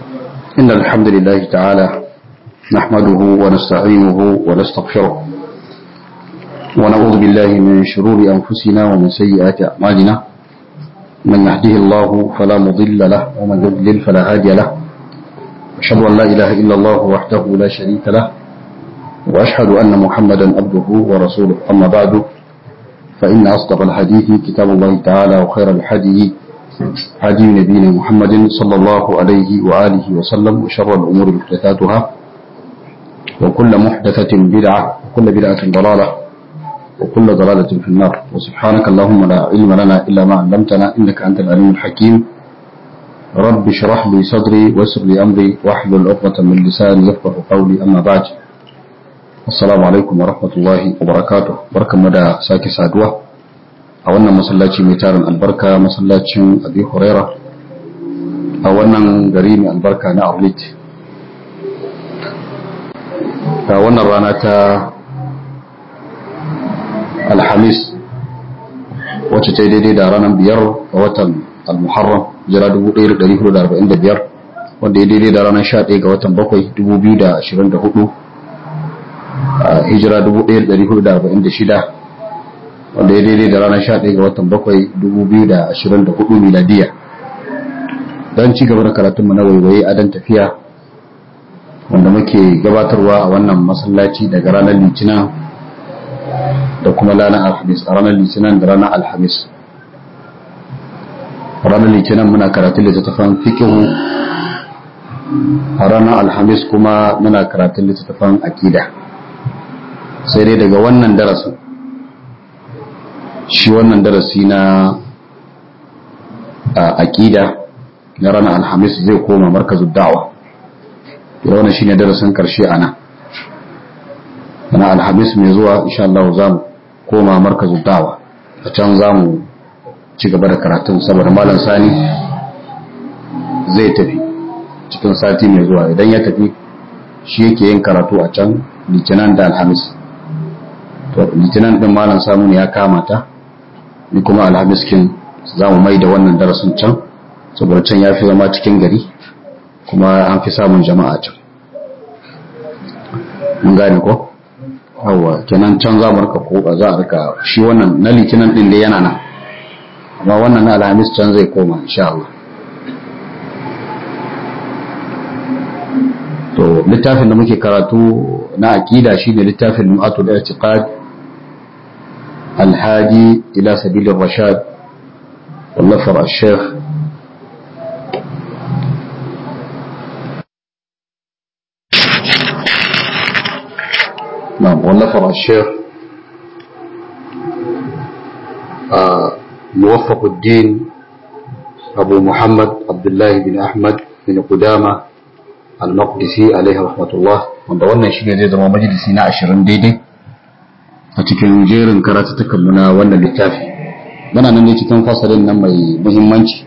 إن الحمد لله تعالى نحمده ونستعينه ونستغفره ونعوذ بالله من شرور أنفسنا ومن سيئات أعمالنا من يهده الله فلا مضل له ومن يضلل فلا هادي له أشهد أن لا إله إلا الله وحده لا شريك له وأشهد أن محمدا عبده ورسوله أما بعد فإن أصدق الحديث كتاب الله تعالى وخير الحديث هدي نبينا محمد صلى الله عليه وآله وسلم وشر الأمور محدثاتها وكل محدثة بدعة وكل بدعة ضلالة وكل ضلالة في النار وسبحانك اللهم لا علم لنا إلا ما علمتنا إنك أنت العليم الحكيم رب اشرح لي صدري ويسر لي أمري واحلل عقدة من لساني يفقه قولي أما بعد السلام عليكم ورحمة الله وبركاته بركة مدى ساكي سادوة a wannan masallaci mai tarin albarka masallacin abi huraira a wannan gari mai albarka na arlit a wannan rana ta alhamis wacce ta yi daidai da ranar biyar ga watan al-muharram jira 1445 wanda ya daidai da ranar 11 ga watan 7 2024 hijira 1446 wanda ya daidai da ranar 11 ga watan 7 2024 miladiya don ci gaba da karatunmu na waiwaye a dan tafiya wanda muke gabatarwa a wannan masallaci daga ranar litinin da kuma ranar alhamis a ranar litinin da ranar alhamis ranar litinin muna karatun littattafan fikihu a ranar alhamis kuma muna karatun littattafan akida sai dai daga wannan darasin shi wannan darasi na aƙida na ranar alhamis zai koma markazin da'awa da wannan shine darasin karshe a nan na alhamis mai zuwa insha Allah za mu koma markazin da'awa a can za mu ci gaba da karatun saboda malam sani zai tafi cikin sati mai zuwa idan ya tafi shi yake yin karatu a can litinin da alhamis to litinin din malam samu ne ya kamata ni kuma alhamis kin za mu mai da wannan darasin can saboda can ya fi zama cikin gari kuma an fi samun jama'a can mun gane ko hawa kenan can za mu rika ko za a rika shi wannan na litinin din da yana nan amma wannan na alhamis can zai koma insha Allah to littafin da muke karatu na aqida shine littafin Lum'atul I'tiqad الهادي إلى سبيل الرشاد والنفر الشيخ نعم والنفر الشيخ آه موفق الدين أبو محمد عبد الله بن أحمد بن قدامة المقدسي عليه رحمة الله wanda wannan shine zai zama majalisi na 20 daidai a cikin jerin karatattakanmu na wannan littafi muna nan ne cikin fasalin nan mai muhimmanci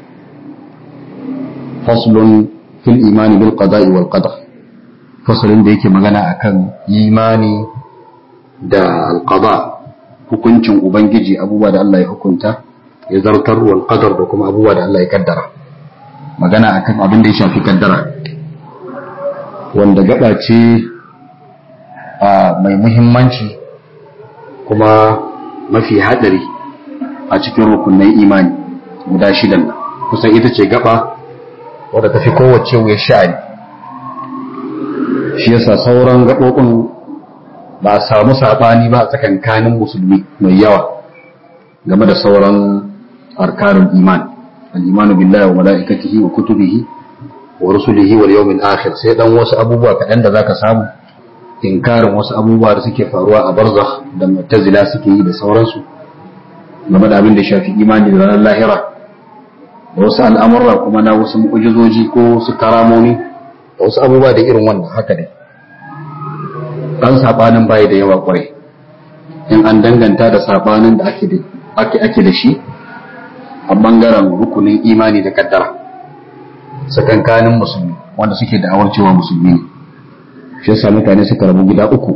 faslun fil imani bil qada'i wal qadar fasalin da yake magana akan imani da al qada hukuncin ubangiji abubuwa da Allah ya hukunta ya zartar wal qadar da kuma abubuwa da Allah ya kaddara magana akan abin da ya shafi kaddara wanda gaba ce mai muhimmanci kuma mafi hadari a cikin rukunin imani guda shidan kusan ita ce gaba wadda tafi kowace wuya sha'ani shi yasa sauran gaɓoɓin ba a samu saɓani ba a tsakankanin musulmi mai yawa game da sauran arkanin iman al'imanu billahi wa mala'ikatihi wa kutubihi wa rusulihi wal yawmil akhir sai dan wasu abubuwa kaɗan da zaka samu inkarin wasu abubuwa da suke faruwa a barzakh da mu'tazila suke yi da sauransu game da abin da shafi imani da ranar lahira da wasu al'amurra kuma na wasu mu'ujizoji ko su karamomi da wasu abubuwa da irin wannan haka dai dan sabanin bai da yawa kwarai in an danganta da sabanin da ake ake ake da shi a bangaren rukunin imani da kaddara sakankanin musulmi wanda suke da'awar cewa musulmi ne shi yasa mutane suka rabu gida uku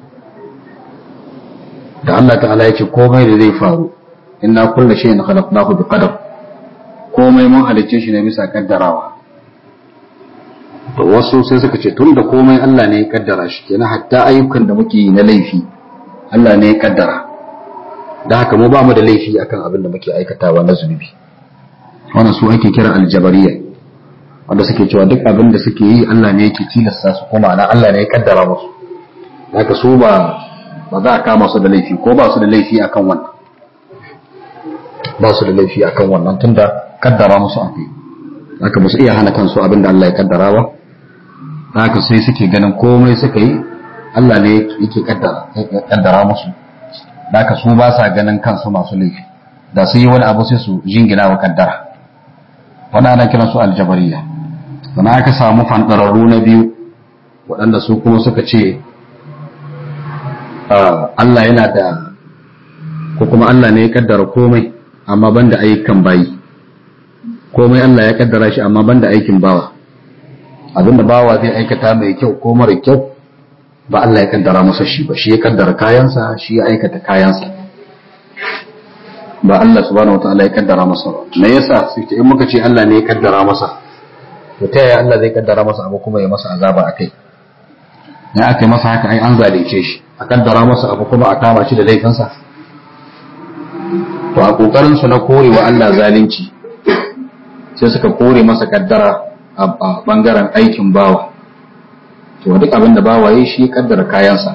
da Allah ta'ala ya ce komai da zai faru inna kullu shay'in khalaqnahu bi qadar komai mun halicce shi ne bisa kaddarawa to wasu sai suka ce tun da komai Allah ne ya kaddara shi kenan hatta ayyukan da muke yi na laifi Allah ne ya kaddara da haka mu ba mu da laifi akan abin da muke aikatawa na zunubi wannan su ake kira aljabariya wanda suke cewa duk abin da suke yi Allah ne yake tilasta su kuma na Allah ne ya kaddara musu haka su ba ba za a kama su da laifi ko ba su da laifi akan wannan ba su da laifi akan wannan tunda kaddara musu akai haka ba su iya hana kansu abin da Allah ya kaddara ba haka sai suke ganin komai suka yi Allah ne yake kaddara kaddara musu haka su ba sa ganin kansu masu laifi da su yi wani abu sai su jingina wa kaddara wani ana kiran su aljabariya sannan aka samu fandararru na biyu waɗanda su kuma suka ce Allah yana da ko kuma Allah ne ya kaddara komai amma banda ayyukan bayi komai Allah ya kaddara shi amma banda aikin bawa abinda bawa zai aikata mai kyau ko mara kyau ba Allah ya kaddara masa shi ba shi ya kaddara kayansa shi ya aikata kayansa ba Allah subhanahu wataala ya kaddara masa ba me yasa sai in muka ce Allah ne ya kaddara masa to ta yaya Allah zai kaddara masa abu kuma ya masa azaba akai ya aka masa haka ai an zalunce shi a kaddara masa abu kuma a kama shi da laifinsa to a kokarin su na korewa Allah zalunci sai suka kore masa kaddara a bangaren aikin bawa to duk abin da bawa yi shi kaddara kayansa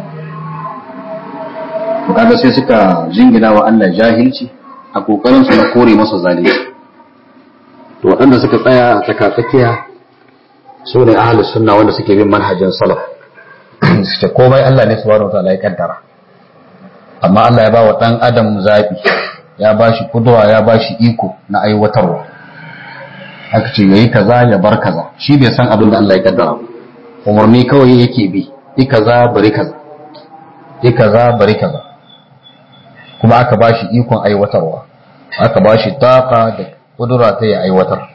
to kaga sai suka jingina wa Allah jahilci a kokarin su na kore masa zalunci to waɗanda suka tsaya a tsakatsakiya su ne ahlus sunna wanda suke bin manhajin salaf suke komai Allah ne subhanahu wataala ya kaddara amma Allah ya ba wa dan adam zabi ya ba shi kudura ya ba shi iko na aiwatarwa aka ce yayi kaza ya bar kaza shi bai san abin da Allah ya kaddara umarni kawai yake bi yi kaza bari kaza yi kaza bari kaza kuma aka ba shi ikon aiwatarwa aka ba shi taka da kudura ta ya aiwatar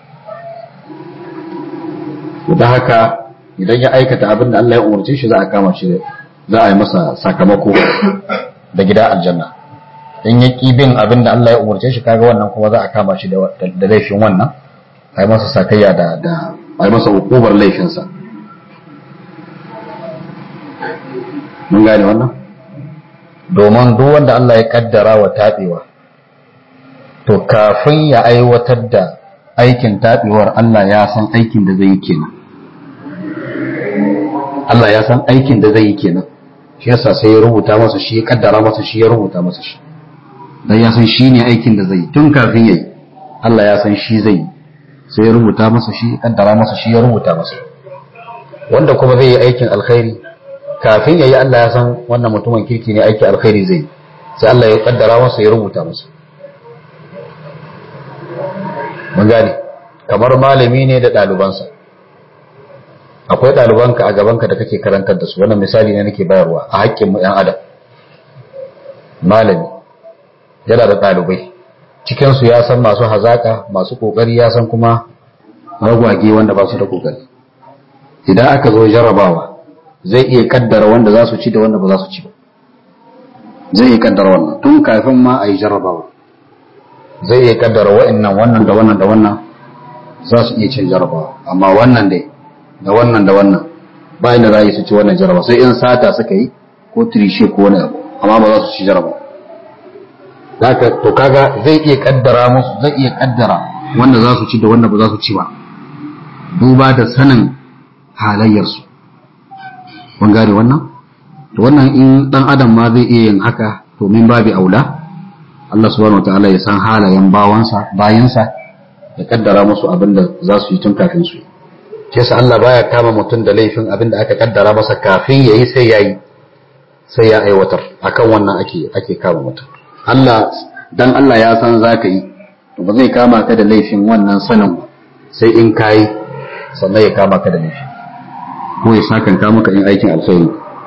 da haka idan ya aikata abin da Allah ya umarce shi za a kama shi za a yi masa sakamako da gida aljanna in ya ƙi bin abin da Allah ya umarce shi kaga wannan kuma za a kama shi da laifin wannan a yi masa sakayya da da a yi masa hukubar laifinsa mun gane wannan domin duk wanda Allah ya kaddara wa taɓewa to kafin ya aiwatar da aikin taɓewar Allah ya san aikin da zai yi kenan Allah ya san aikin da zai yi kenan shi yasa sai ya rubuta masa shi ya kaddara masa shi ya rubuta masa shi dan ya san shi ne aikin da zai yi tun kafin yayi Allah ya san shi zai yi sai ya rubuta masa shi ya kaddara masa shi ya rubuta masa wanda kuma zai yi aikin alkhairi kafin yayi Allah ya san wannan mutumin kirki ne aikin alkhairi zai yi sai Allah ya kaddara masa ya rubuta masa mun gane kamar malami ne da ɗalibansa akwai ɗalibanka a gabanka da kake karantar da su wannan misali ne nake bayarwa a haƙƙin mu ɗan adam malami yana da ɗalibai cikinsu ya san masu hazaƙa masu ƙoƙari ya san kuma ragwage wanda ba su da ƙoƙari idan aka zo jarabawa zai iya kaddara wanda za su ci da wanda ba za su ci ba zai iya kaddara wannan tun kafin ma a yi jarabawa zai iya kaddara wa'annan wannan da wannan da wannan za su iya cin jarabawa amma wannan dai da wannan da wannan ba inda za a yi su ci wannan jarabawa sai in sata suka yi ko tirishe ko wani abu amma ba za su ci jarabawa zaka to kaga zai iya kaddara musu zai iya kaddara wanda za su ci da wanda ba za su ci ba duba da sanin halayyarsu kun gane wannan to wannan in dan adam ma zai iya yin haka to min babi aula Allah subhanahu wataala ya san halayen bawansa bayansa ya kaddara musu abin da za su yi tun kafin su yi kesa Allah baya kama mutum da laifin abin da aka kaddara masa kafin ya yi sai ya yi sai ya aiwatar akan wannan ake ake kama mutum Allah dan Allah ya san za ka yi to ba zai kama ka da laifin wannan sanin ba sai in ka yi sannan ya kama ka da laifi ko ya sakan kama ka in aikin alkhairi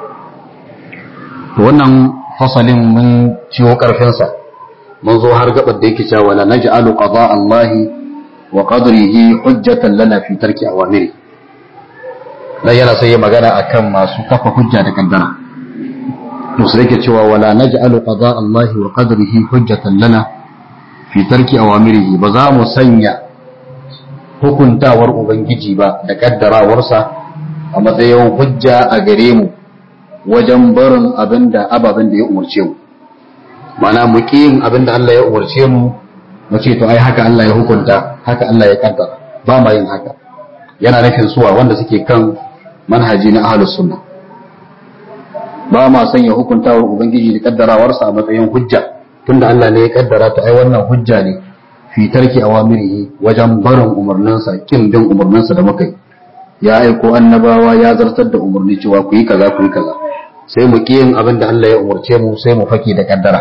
to wannan fasalin mun ciwo karfinsa mun zo har gabar da yake cewa la naj'alu qada Allah wa qadrihi hujjatan lana fi tarki awamiri dan yana sai ya magana akan masu kafa hujja da kaddara to sai yake cewa wala naj'alu qada Allah wa qadrihi hujjatan lana fi tarki awamirihi ba za mu sanya hukuntawar ubangiji ba da kaddarawarsa a matsayin hujja a gare mu wajen barin abin da ababen da ya umarce mu mana mu yin abin da Allah ya umarce mu mu ce to ai haka Allah ya hukunta haka Allah ya kaddara ba ma yin haka yana nufin suwa wanda suke kan manhaji na ahlus sunna ba ma sanya hukuntawar ubangiji da kaddarawarsa a matsayin hujja tunda Allah ne ya kaddara ta ai wannan hujja ne fi tarki awamirihi wajen barin umarninsa kin bin umarninsa da muka yi ya aiko annabawa ya zartar da umarni cewa ku yi kaza ku yi kaza sai mu yin abin da Allah ya umarce mu sai mu fake da kaddara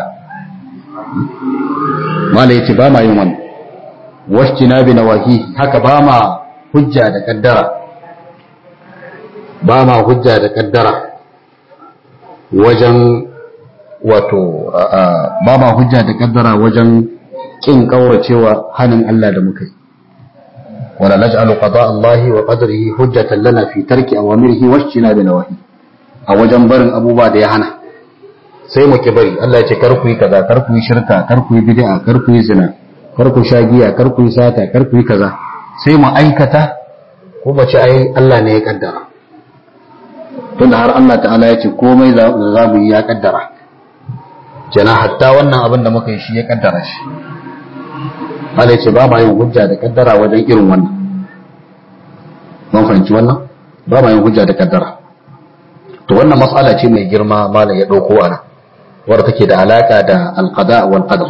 malai yace ba ma yin wannan washtina bi nawahi haka ba ma hujja da kaddara ba ma hujja da kaddara wajen wato ba ma hujja da kaddara wajen kin kauracewa hanin Allah da muka yi wala naj'alu qada Allah wa qadrihi hujjatan lana fi tarki awamirihi washtina bi nawahi a wajen barin abubuwa da ya hana sai mu ki bari Allah ya ce kar ku yi kaza kar ku yi shirka kar ku yi bid'a kar ku yi zina kar ku sha giya kar ku yi sata kar ku yi kaza sai mu aikata ko ba ce ai Allah ne ya kaddara tunda har Allah ta'ala ya ce komai da za mu yi ya kaddara kenan hatta wannan abin da muka yi shi ya kaddara shi Allah ce ba ma yin hujja da kaddara wajen irin wannan mun fahimci wannan ba ma yin hujja da kaddara to wannan mas'ala ce mai girma malam ya dauko ana wadda take da alaka da alqada wal qadar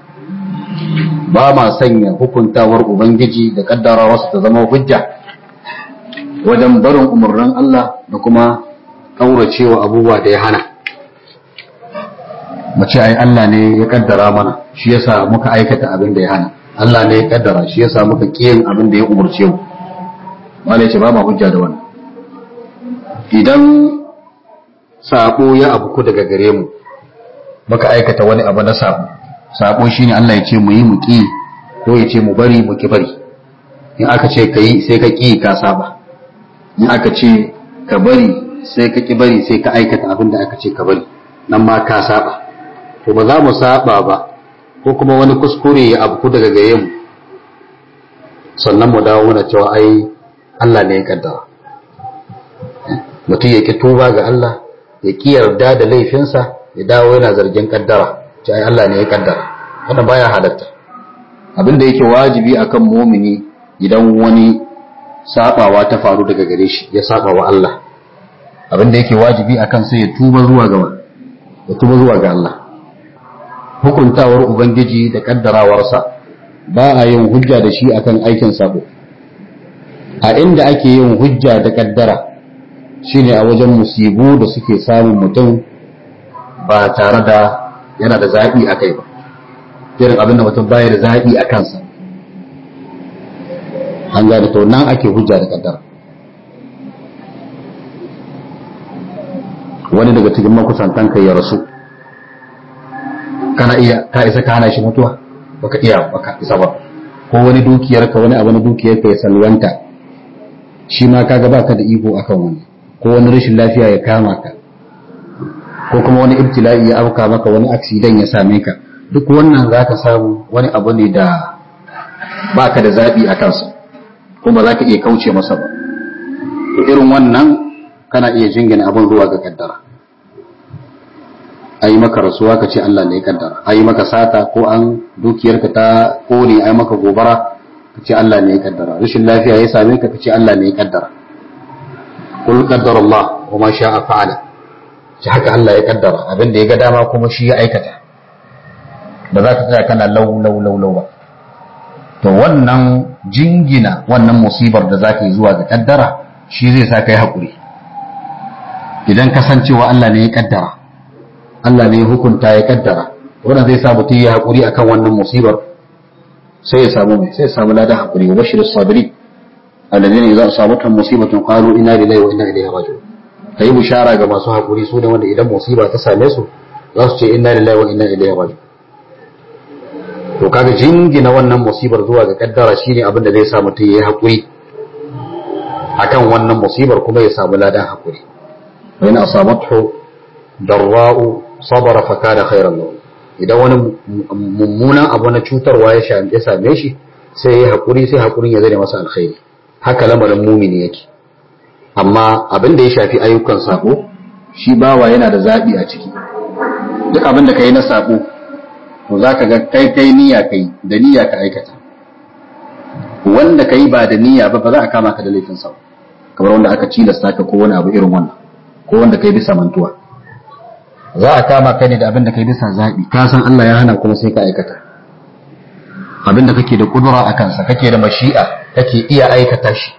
ba ma sanya hukuntawar ubangiji da kaddara wasu ta zama hujja wajen barin umarnin Allah da kuma kauracewa abubuwa da ya hana mace ai Allah ne ya kaddara mana shi yasa muka aikata abin da ya hana Allah ne ya kaddara shi yasa muka kiyin abin da ya umarce mu wala ce ba ma hujja da wannan idan sabo ya abuku daga gare mu muka aikata wani abu na sabo sabo shine Allah ya ce mu yi mu ki ko ya ce mu bari mu ki bari in aka ce ka yi sai ka ki ka saba in aka ce ka bari sai ka ki bari sai ka aikata abin da aka ce ka bari nan ma ka saba to ba za mu saba ba ko kuma wani kuskure ya abu daga gare mu sannan mu dawo muna cewa ai Allah ne ya kaddara mutum ya ki tuba ga Allah ya ki yarda da laifinsa ya dawo yana zargin kaddara ce ai Allah ne ya kaddara wannan baya halatta abin da yake wajibi akan mumini idan wani sabawa ta faru daga gare shi ya saba wa Allah abin da yake wajibi akan sai ya tuba zuwa ga ya tuba zuwa ga Allah hukuntawar ubangiji da kaddarawarsa ba a yin hujja da shi akan aikin sabo a inda ake yin hujja da kaddara shine a wajen musibu da suke samun mutum ba tare da yana da zaɓi a kai ba irin abin da mutum baya da zaɓi a kansa an gane to nan ake hujja da kaddara wani daga cikin makusantan kai ya rasu kana iya ka isa ka hana shi mutuwa baka iya baka isa ba ko wani dukiyar ka wani abu na dukiyar ka ya salwanta shi ma kaga baka da iko akan wani ko wani rashin lafiya ya kama ka ko kuma wani ibtila'i ya auka maka wani accident ya same ka duk wannan zaka samu wani abu ne da baka da zabi a kansa kuma za ka iya kauce masa ba to irin wannan kana iya jingina abin zuwa ga kaddara a yi maka rasuwa ka ce Allah ne ya kaddara a yi maka sata ko an dukiyarka ta kone a yi maka gobara ka ce Allah ne ya kaddara rashin lafiya ya same ka ka ce Allah ne ya kaddara kul qaddara Allah wa ma sha'a fa'ala shi haka Allah ya kaddara abin da ya ga dama kuma shi ya aikata ba za ka tsaya kana lau lau lau lau ba to wannan jingina wannan musibar da za ka yi zuwa ga kaddara shi zai sa ka yi haƙuri idan kasancewa Allah ne ya kaddara Allah ne ya hukunta ya kaddara wannan zai sa mutum ya haƙuri akan wannan musibar sai ya samu mai sai ya samu ladan haƙuri wa bashir sabiri alladhina idza asabatuhum musibatun qalu inna lillahi wa inna ilaihi raji'un kai bishara ga masu haƙuri su ne wanda idan musiba ta same su za su ce inna lillahi wa inna ilaihi raji'un to kaga jingina wannan musibar zuwa ga kaddara shine abin da zai sa mutum ya yi haƙuri akan wannan musibar kuma ya samu ladan haƙuri wa in asabathu darra'u sabara fa kana khairan lahu idan wani mummunan abu na cutarwa ya same shi sai ya haƙuri sai haƙurin ya zane masa alkhairi haka lamarin mumini yake amma abin da ya shafi ayyukan sako shi bawa yana da zaɓi a ciki duk abin da ka yi na sako to za ka ga kai kai niyya kai da niyya ka aikata wanda ka yi ba da niyya ba ba za a kama ka da laifin sa kamar wanda aka cilasta ka ko wani abu irin wannan ko wanda kai bisa mantuwa za a kama ka ne da abin da kai bisa zaɓi ka san Allah ya hana kuma sai ka aikata abin da kake da kudura a kansa kake da mashi'a kake iya aikata shi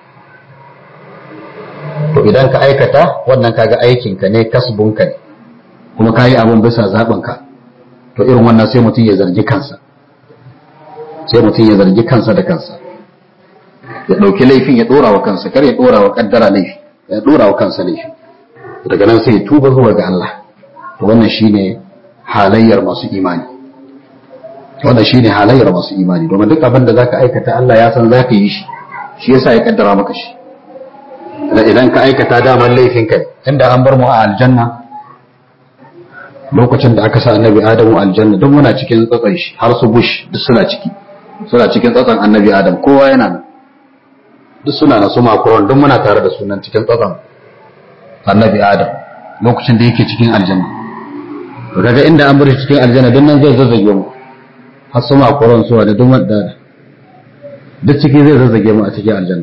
to idan ka aikata wannan kaga aikinka ne kasbunka ne kuma ka yi abin bisa zaɓinka to irin wannan sai mutum ya zargi kansa sai mutum ya zargi kansa da kansa ya ɗauki laifin ya ɗora wa kansa kar ya ɗora wa ƙaddara laifi ya ɗora wa kansa laifi daga nan sai ya tuba zuwa ga Allah to wannan shine halayyar masu imani wannan shine halayyar masu imani domin duk abin da zaka aikata Allah ya san zaka yi shi shi yasa ya kaddara maka shi da idan ka aikata daman laifin kai inda an bar mu a aljanna lokacin da aka sa annabi adamu aljanna duk muna cikin tsatsan shi har su bush duk suna ciki suna cikin tsatsan annabi adam kowa yana nan duk suna na su makuron duk muna tare da sunan cikin tsatsan annabi adam lokacin da yake cikin aljanna to daga inda an bar shi cikin aljanna duk nan zai zazzage mu har su makuron su da duk da duk ciki zai zazzage mu a cikin aljanna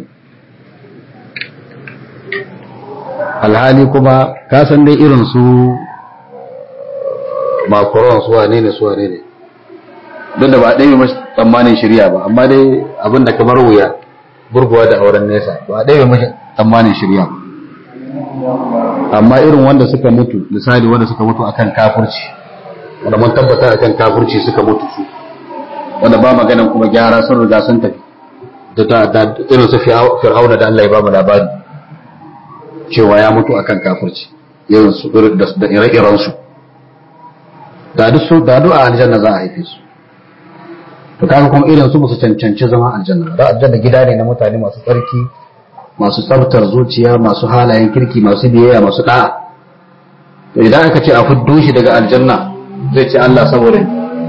alhali kuma ka san dai irin su makuron su wane ne su wane ne don da ba ɗaya mashi tsammanin shirya ba amma dai abin da kamar wuya burguwa da auren nesa ba ɗaya mashi tsammanin shirya ba amma irin wanda suka mutu misali wanda suka mutu akan kafurci wanda mun tabbata akan kafurci suka mutu su wanda ba maganan kuma gyara sun riga sun tafi da irin su fir'auna da Allah ya ba mu labari cewa ya mutu akan kafurci irin su da ire-iren su da duk su da du'a aljanna za a haife su to kaga kuma irin su su cancanci zama aljanna da aljanna gida ne na mutane masu tsarki masu tsabtar zuciya masu halayen kirki masu biyayya masu da'a to idan aka ce a fuddo shi daga aljanna zai ce Allah saboda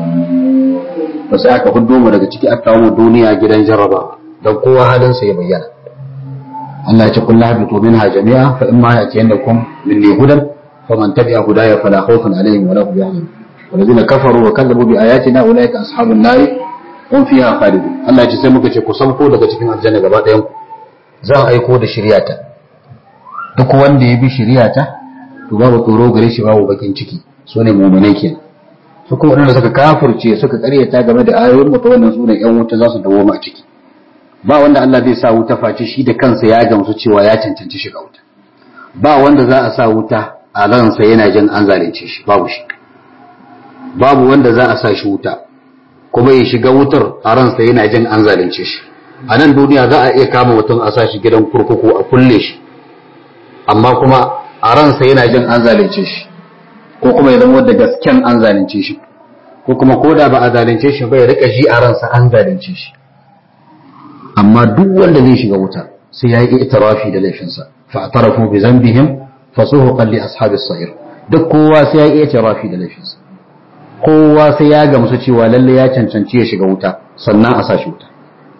ba sai aka fuddo mu daga ciki aka kawo mu duniya gidan jarraba dan kowa halin sa ya bayyana Allah ya ce kullu habitu minha jami'a fa imma yatiyannakum minni hudan faman tabi'a hudaya fala khawfun alaihim wala hum yahzanun والذين كفروا وكذبوا بآياتنا أولئك أصحاب النار هم فيها خالدون Allah ya ce sai muka ce ku sauko daga cikin aljanna gaba ɗayan ku zan aiko da shiryata duk wanda ya bi shiryata to babu tsoro gare shi babu bakin ciki su ne mu'minai kenan su kuma wadanda suka kafirce suka karyata game da ayoyin mutu wannan su ne yan wuta za su dawo a ciki ba wanda Allah zai sa wuta face shi da kansa ya gamsu cewa ya cancanci shiga wuta ba wanda za a sa wuta a ransa yana jin an zalunce shi babu shi babu wanda za a sa shi wuta kuma ya shiga wutar a ransa yana jin an zalunce shi a nan duniya za a iya kama mutum a sa shi gidan kurkuku a kulle shi amma kuma a ransa yana jin an zalunce shi ko kuma ya zama da gasken an zalunce shi ko kuma ko da ba a zalunce shi ba ya rika shi a ransa an zalunce shi amma duk wanda zai shiga wuta sai ya yi itirafi da laifinsa fa atarafu bi zambihim fasuhuqan li ashabis sa'ir duk kowa sai ya yi itirafi da laifinsa kowa sai ya gamsu cewa lalle ya cancanci ya shiga wuta sannan a sa shi wuta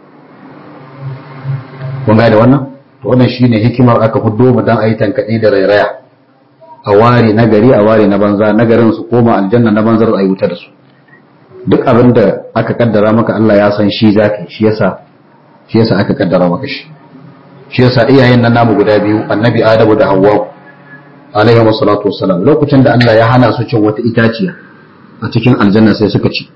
kun da wannan to wannan shine hikimar aka fuddo mu dan ayi tankade da rairaya a ware na gari a ware na banza na garin su koma aljanna na banzar ayi wuta da su duk abin da aka kaddara maka Allah ya san shi zaka shi yasa shi yasa aka kaddara maka shi shi yasa iyayen nan namu guda biyu annabi adamu da hawwa alaihi wassalatu wassalam lokacin da Allah ya hana su cin wata itaciya a cikin aljanna sai suka ci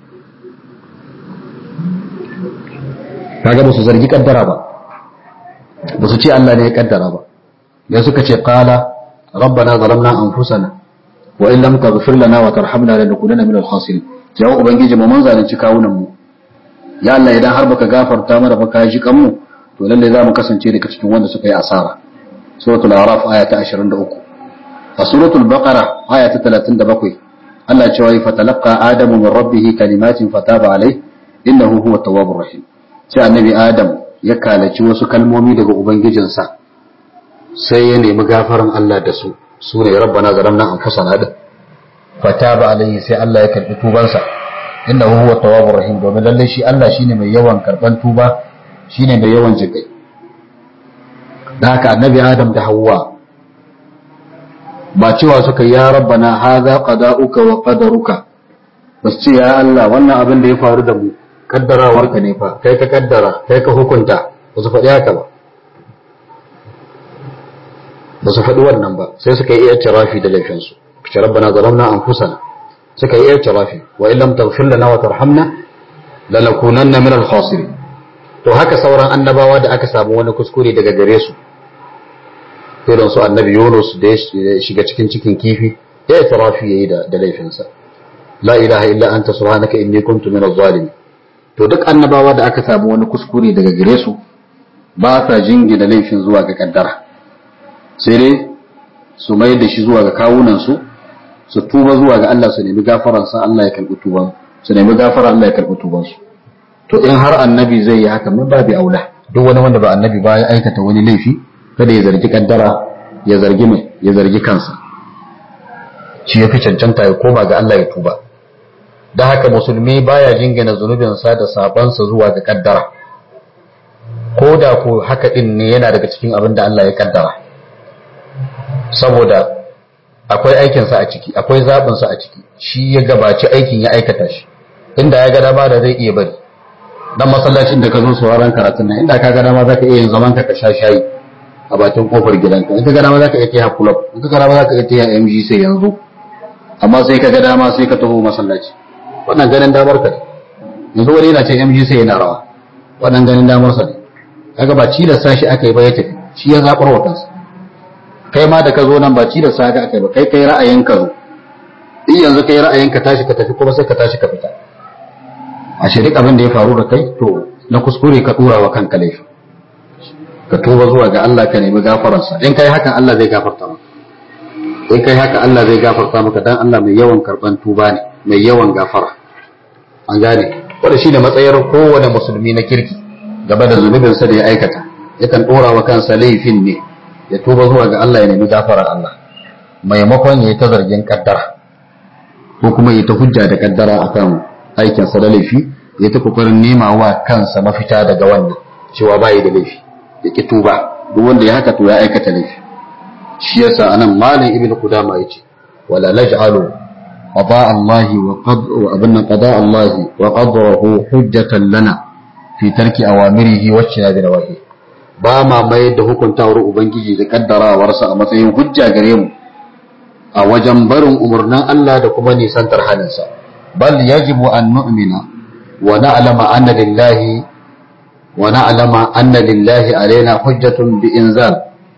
kaga ba su zargi kaddara ba ba su ce Allah ne ya kaddara ba da suka ce qala rabbana zalamna anfusana wa in lam taghfir lana wa tarhamna lanakunanna minal khasirin ya ubangiji mu mun zalunci kawunan mu ya Allah idan har baka gafarta mana ba ka ji kan mu to lalle za mu kasance daga cikin wanda suka yi asara suratul araf aya ta 23 a suratul baqara aya ta 37 Allah ya ce fa talaqa adamu min rabbih kalimatin fataba alayhi innahu huwa tawwabur rahim sai annabi adam ya kalaci wasu kalmomi daga ubangijinsa sai ya nemi gafaran Allah da su su ne rabbana zalamna anfusana da fataba alayhi sai Allah ya karbi tubansa innahu huwa tawwabur rahim domin lalle shi Allah shine mai yawan karban tuba shine mai yawan jikai da haka annabi adam da hawa ba cewa suka ya rabbana hadha qada'uka wa qadaruka basu ce ya Allah wannan abin da ya faru da mu kaddarawarka ne fa kai ka kaddara kai ka hukunta ba su faɗi haka ba ba su faɗi wannan ba sai suka yi iya tirafi da laifinsu kace rabbana zalamna anfusana suka yi iya tirafi wa illam taghfir lana wa tarhamna lanakunanna min al-khasirin to haka sauran annabawa da aka samu wani kuskure daga gare su irin su annabi Yunus da ya shiga cikin cikin kifi ya yi tarafi yayi da da laifinsa la ilaha illa anta subhanaka inni kuntu min adh-dhalimin to duk annabawa da aka samu wani kuskure daga gare su ba sa jingina laifin zuwa ga kaddara sai dai su mai da shi zuwa ga kawunan su su tuba zuwa ga Allah su nemi gafaransa Allah ya karbi tuban su nemi gafara Allah ya karbi tuban su to in har annabi zai yi haka min babu aula duk wani wanda ba annabi ba ya aikata wani laifi kada ya zargi kaddara ya zargi mai ya zargi kansa shi ya fi cancanta ya koma ga Allah ya tuba da haka musulmi baya jingina zunubinsa da sabansa zuwa ga kaddara ko da ko haka din ne yana daga cikin abin da Allah ya kaddara saboda akwai aikinsa a ciki akwai zaɓinsa a ciki shi ya gabaci aikin ya aikata shi inda ya ga dama da zai iya bari dan masallacin da ka zo sauraron karatun nan inda ka ga dama zaka iya yin zaman ka ka sha shayi a bakin kofar gidanka in ka ga dama zaka iya tiya club in ka ga dama zaka iya tiya MG sai yanzu amma sai ka ga dama sai ka taho masallaci wannan ganin damar ka ne yanzu wani yana ce MG sai yana rawa wannan ganin damar sa ne kaga ba ci da sashi aka yi ba ya tafi shi ya zabar wa kansa kai ma da ka zo nan ba ci da sa aka yi ba kai kai ra'ayin ka zo in yanzu kai ra'ayin ka tashi ka tafi kuma sai ka tashi ka fita a shirik abin da ya faru da kai to na kuskure ka dura wa kanka laifi ka tuba zuwa ga Allah ka nemi gafararsa in kai hakan Allah zai gafarta maka in kai haka Allah zai gafarta maka dan Allah mai yawan karban tuba ne mai yawan gafara an gane wanda shine matsayar kowane musulmi na kirki gaba da zunubin sa da ya aikata yakan dora wa kansa laifin ne ya tuba zuwa ga Allah ya nemi gafarar Allah maimakon ya yi ta zargin kaddara ko kuma ya ta hujja da kaddara akan aikinsa da laifi ya ta kokarin nema wa kansa mafita daga wannan cewa bayi da laifi ya ki tuba duk wanda ya haka to ya aikata laifi shi yasa anan malam ibnu qudama yace wala naj'alu qada Allah wa qad wa abunna qada Allah wa qadrahu hujjatan lana fi tarki awamirihi wa ijtinabi nawahi ba ma mai da hukuntawar ubangiji da kaddarawarsa a matsayin hujja gare mu a wajen barin umarnin Allah da kuma nisantar halinsa بل يجب أن نؤمن ونعلم أن لله ونعلم أن لله علينا حجة بإنزال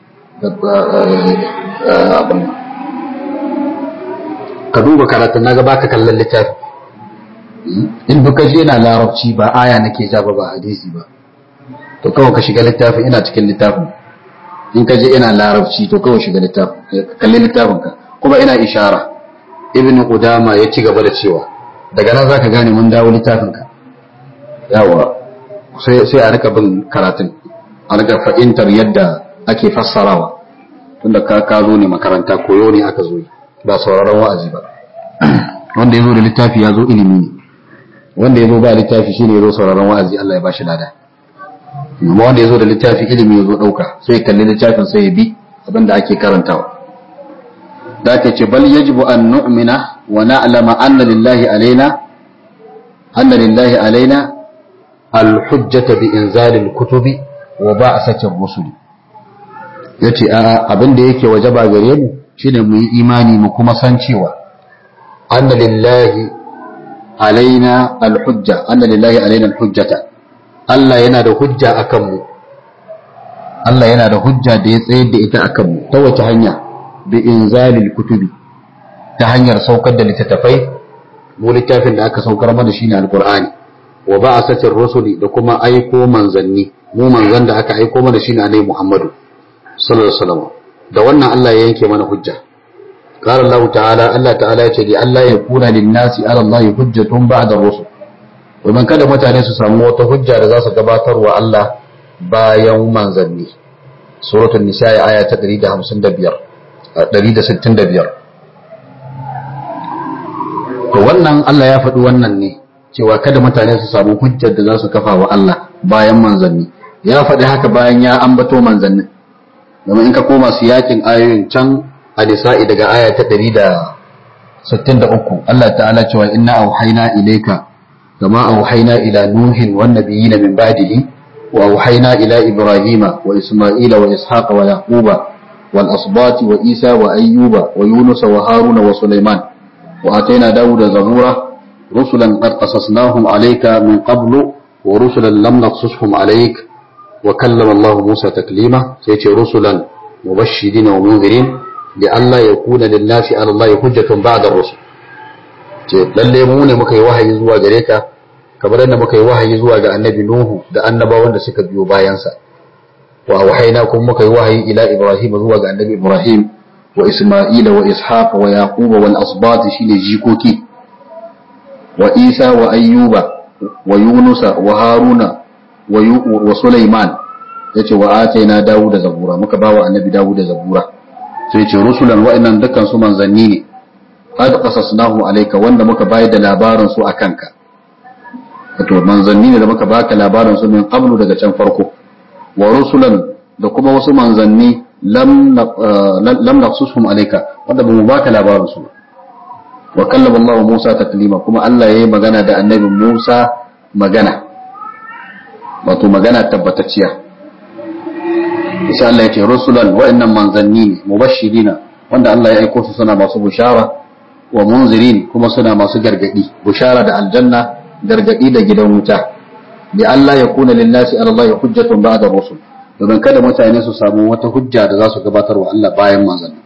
ka duba karatun na gaba ka kallon littafi in duka je na larabci ba aya nake ja ba ba hadisi ba to kawai ka shiga littafin ina cikin littafin in ka je ina larabci to kawai shiga littafin kalli littafin ka kuma ina ishara ibn qudama ya ci gaba da cewa daga nan zaka gane mun dawo littafin ka yawa sai sai a rika bin karatun a rika fahimtar yadda ake fassarawa tunda ka ka zo ne makaranta koyo ne aka zo ba sauraron wa'azi ba wanda ya zo da littafi ya zo ilimi ne wanda ya zo ba littafi shine ya zo sauraron wa'azi Allah ya bashi lada amma wanda ya zo da littafi ilimi ya zo ɗauka sai kalli littafin sai ya bi abinda ake karantawa da ta ce bal yajibu an nu'mina wa na'lama anna lillahi alaina anna lillahi alaina al-hujjata bi inzali al-kutubi wa ba'sati ar-rusuli yace a abin da yake wajaba gare mu shine mu yi imani mu kuma san cewa anna lillahi alaina al-hujja anna lillahi alaina al-hujjata Allah yana da hujja akan mu Allah yana da hujja da ya tsayar da ita akan mu ta wace hanya bi inzalil kutubi ta hanyar saukar da littattafai mu littafin da aka saukar mana shine alqur'ani wa ba'asatir rusuli da kuma aiko manzanni mu manzan da aka aiko mana shine annabi Muhammadu sallallahu alaihi wasallam da wannan Allah ya yanke mana hujja قال الله تعالى الله تعالى يقول الله يكون للناس على الله حجة بعد الرسل ومن kada mutane su samu wata hujja da za su gabatar wa Allah bayan manzanni suratul nisa aya ta 155 165 to wannan Allah ya faɗi wannan ne cewa kada mutane su samu hujjar da za su kafa wa Allah bayan manzanni ya faɗi haka bayan ya ambato manzannin domin in ka koma siyakin ayoyin can a nisa'i daga aya ta 163 Allah ta'ala cewa inna auhayna ilayka kama auhayna ila nuhin wan nabiyina min ba'dihi wa auhayna ila ibrahima wa isma'ila wa ishaqa wa yaquba wal asbati wa isa wa ayyuba wa yunus wa haruna wa sulaiman wa atayna dawuda zabura rusulan qad qasasnahum alayka min qablu wa rusulan lam naqsushum alayk wa kallama Allah Musa taklima sai ce rusulan mubashirin wa munzirin li alla yakuna lin nasi ala Allah hujjatun ba'da rusul ce lalle mu ne muka yi wahayi zuwa gare ka kamar yadda muka yi wahayi zuwa ga annabi Nuhu da annabawan da suka biyo bayansa wa wahaina kuma muka yi wahayi ila Ibrahim zuwa ga annabi Ibrahim wa Isma'ila wa Ishaq wa Yaqub wal asbat shine jikoki wa Isa wa Ayyuba wa Yunusa wa Haruna wa Sulaiman yace wa ataina Dawuda zabura muka bawa annabi Dawuda zabura sai yace rusulan wa'annan dukkan su manzanni ne qad qasasnahu alayka wanda muka bayar da labarin su akanka wato manzanni ne da muka baka labarin su min qablu daga can farko wa rusulan da kuma wasu manzanni lam lam naqsushum alayka wanda bamu baka labarin su wa kallama Allah Musa taklima kuma Allah yayi magana da annabi Musa magana wato magana tabbatacciya insha Allah yace rusulan wa'annan manzanni ne mubashirina wanda Allah ya aiko su suna masu bushara wa munzirin kuma suna masu gargadi bushara da aljanna gargadi da gidan wuta bi Allah ya kuna linnasi ala Allah hujjatun ba'da rusul domin kada mutane su samu wata hujja da za su gabatar wa Allah bayan manzanni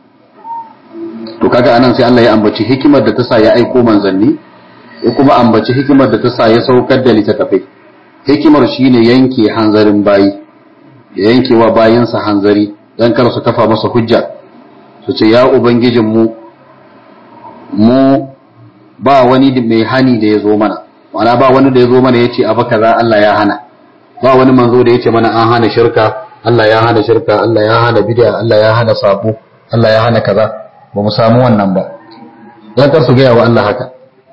to kaga anan sai Allah ya ambaci hikimar da ta sa ya aiko manzanni ya kuma ambaci hikimar da ta sa ya saukar da littattafai hikimar shine yanke hanzarin bayi ya yanke wa bayansa hanzari dan kar su kafa masa hujja su ce ya ubangijin mu mu ba wani mai hani da ya zo mana mana ba wani da ya zo mana ya ce abu kaza Allah ya hana ba wani manzo da ya ce mana an hana shirka Allah ya hana shirka Allah ya hana bid'a Allah ya hana sabo Allah ya hana kaza ba mu samu wannan ba dan kar su gaya wa Allah haka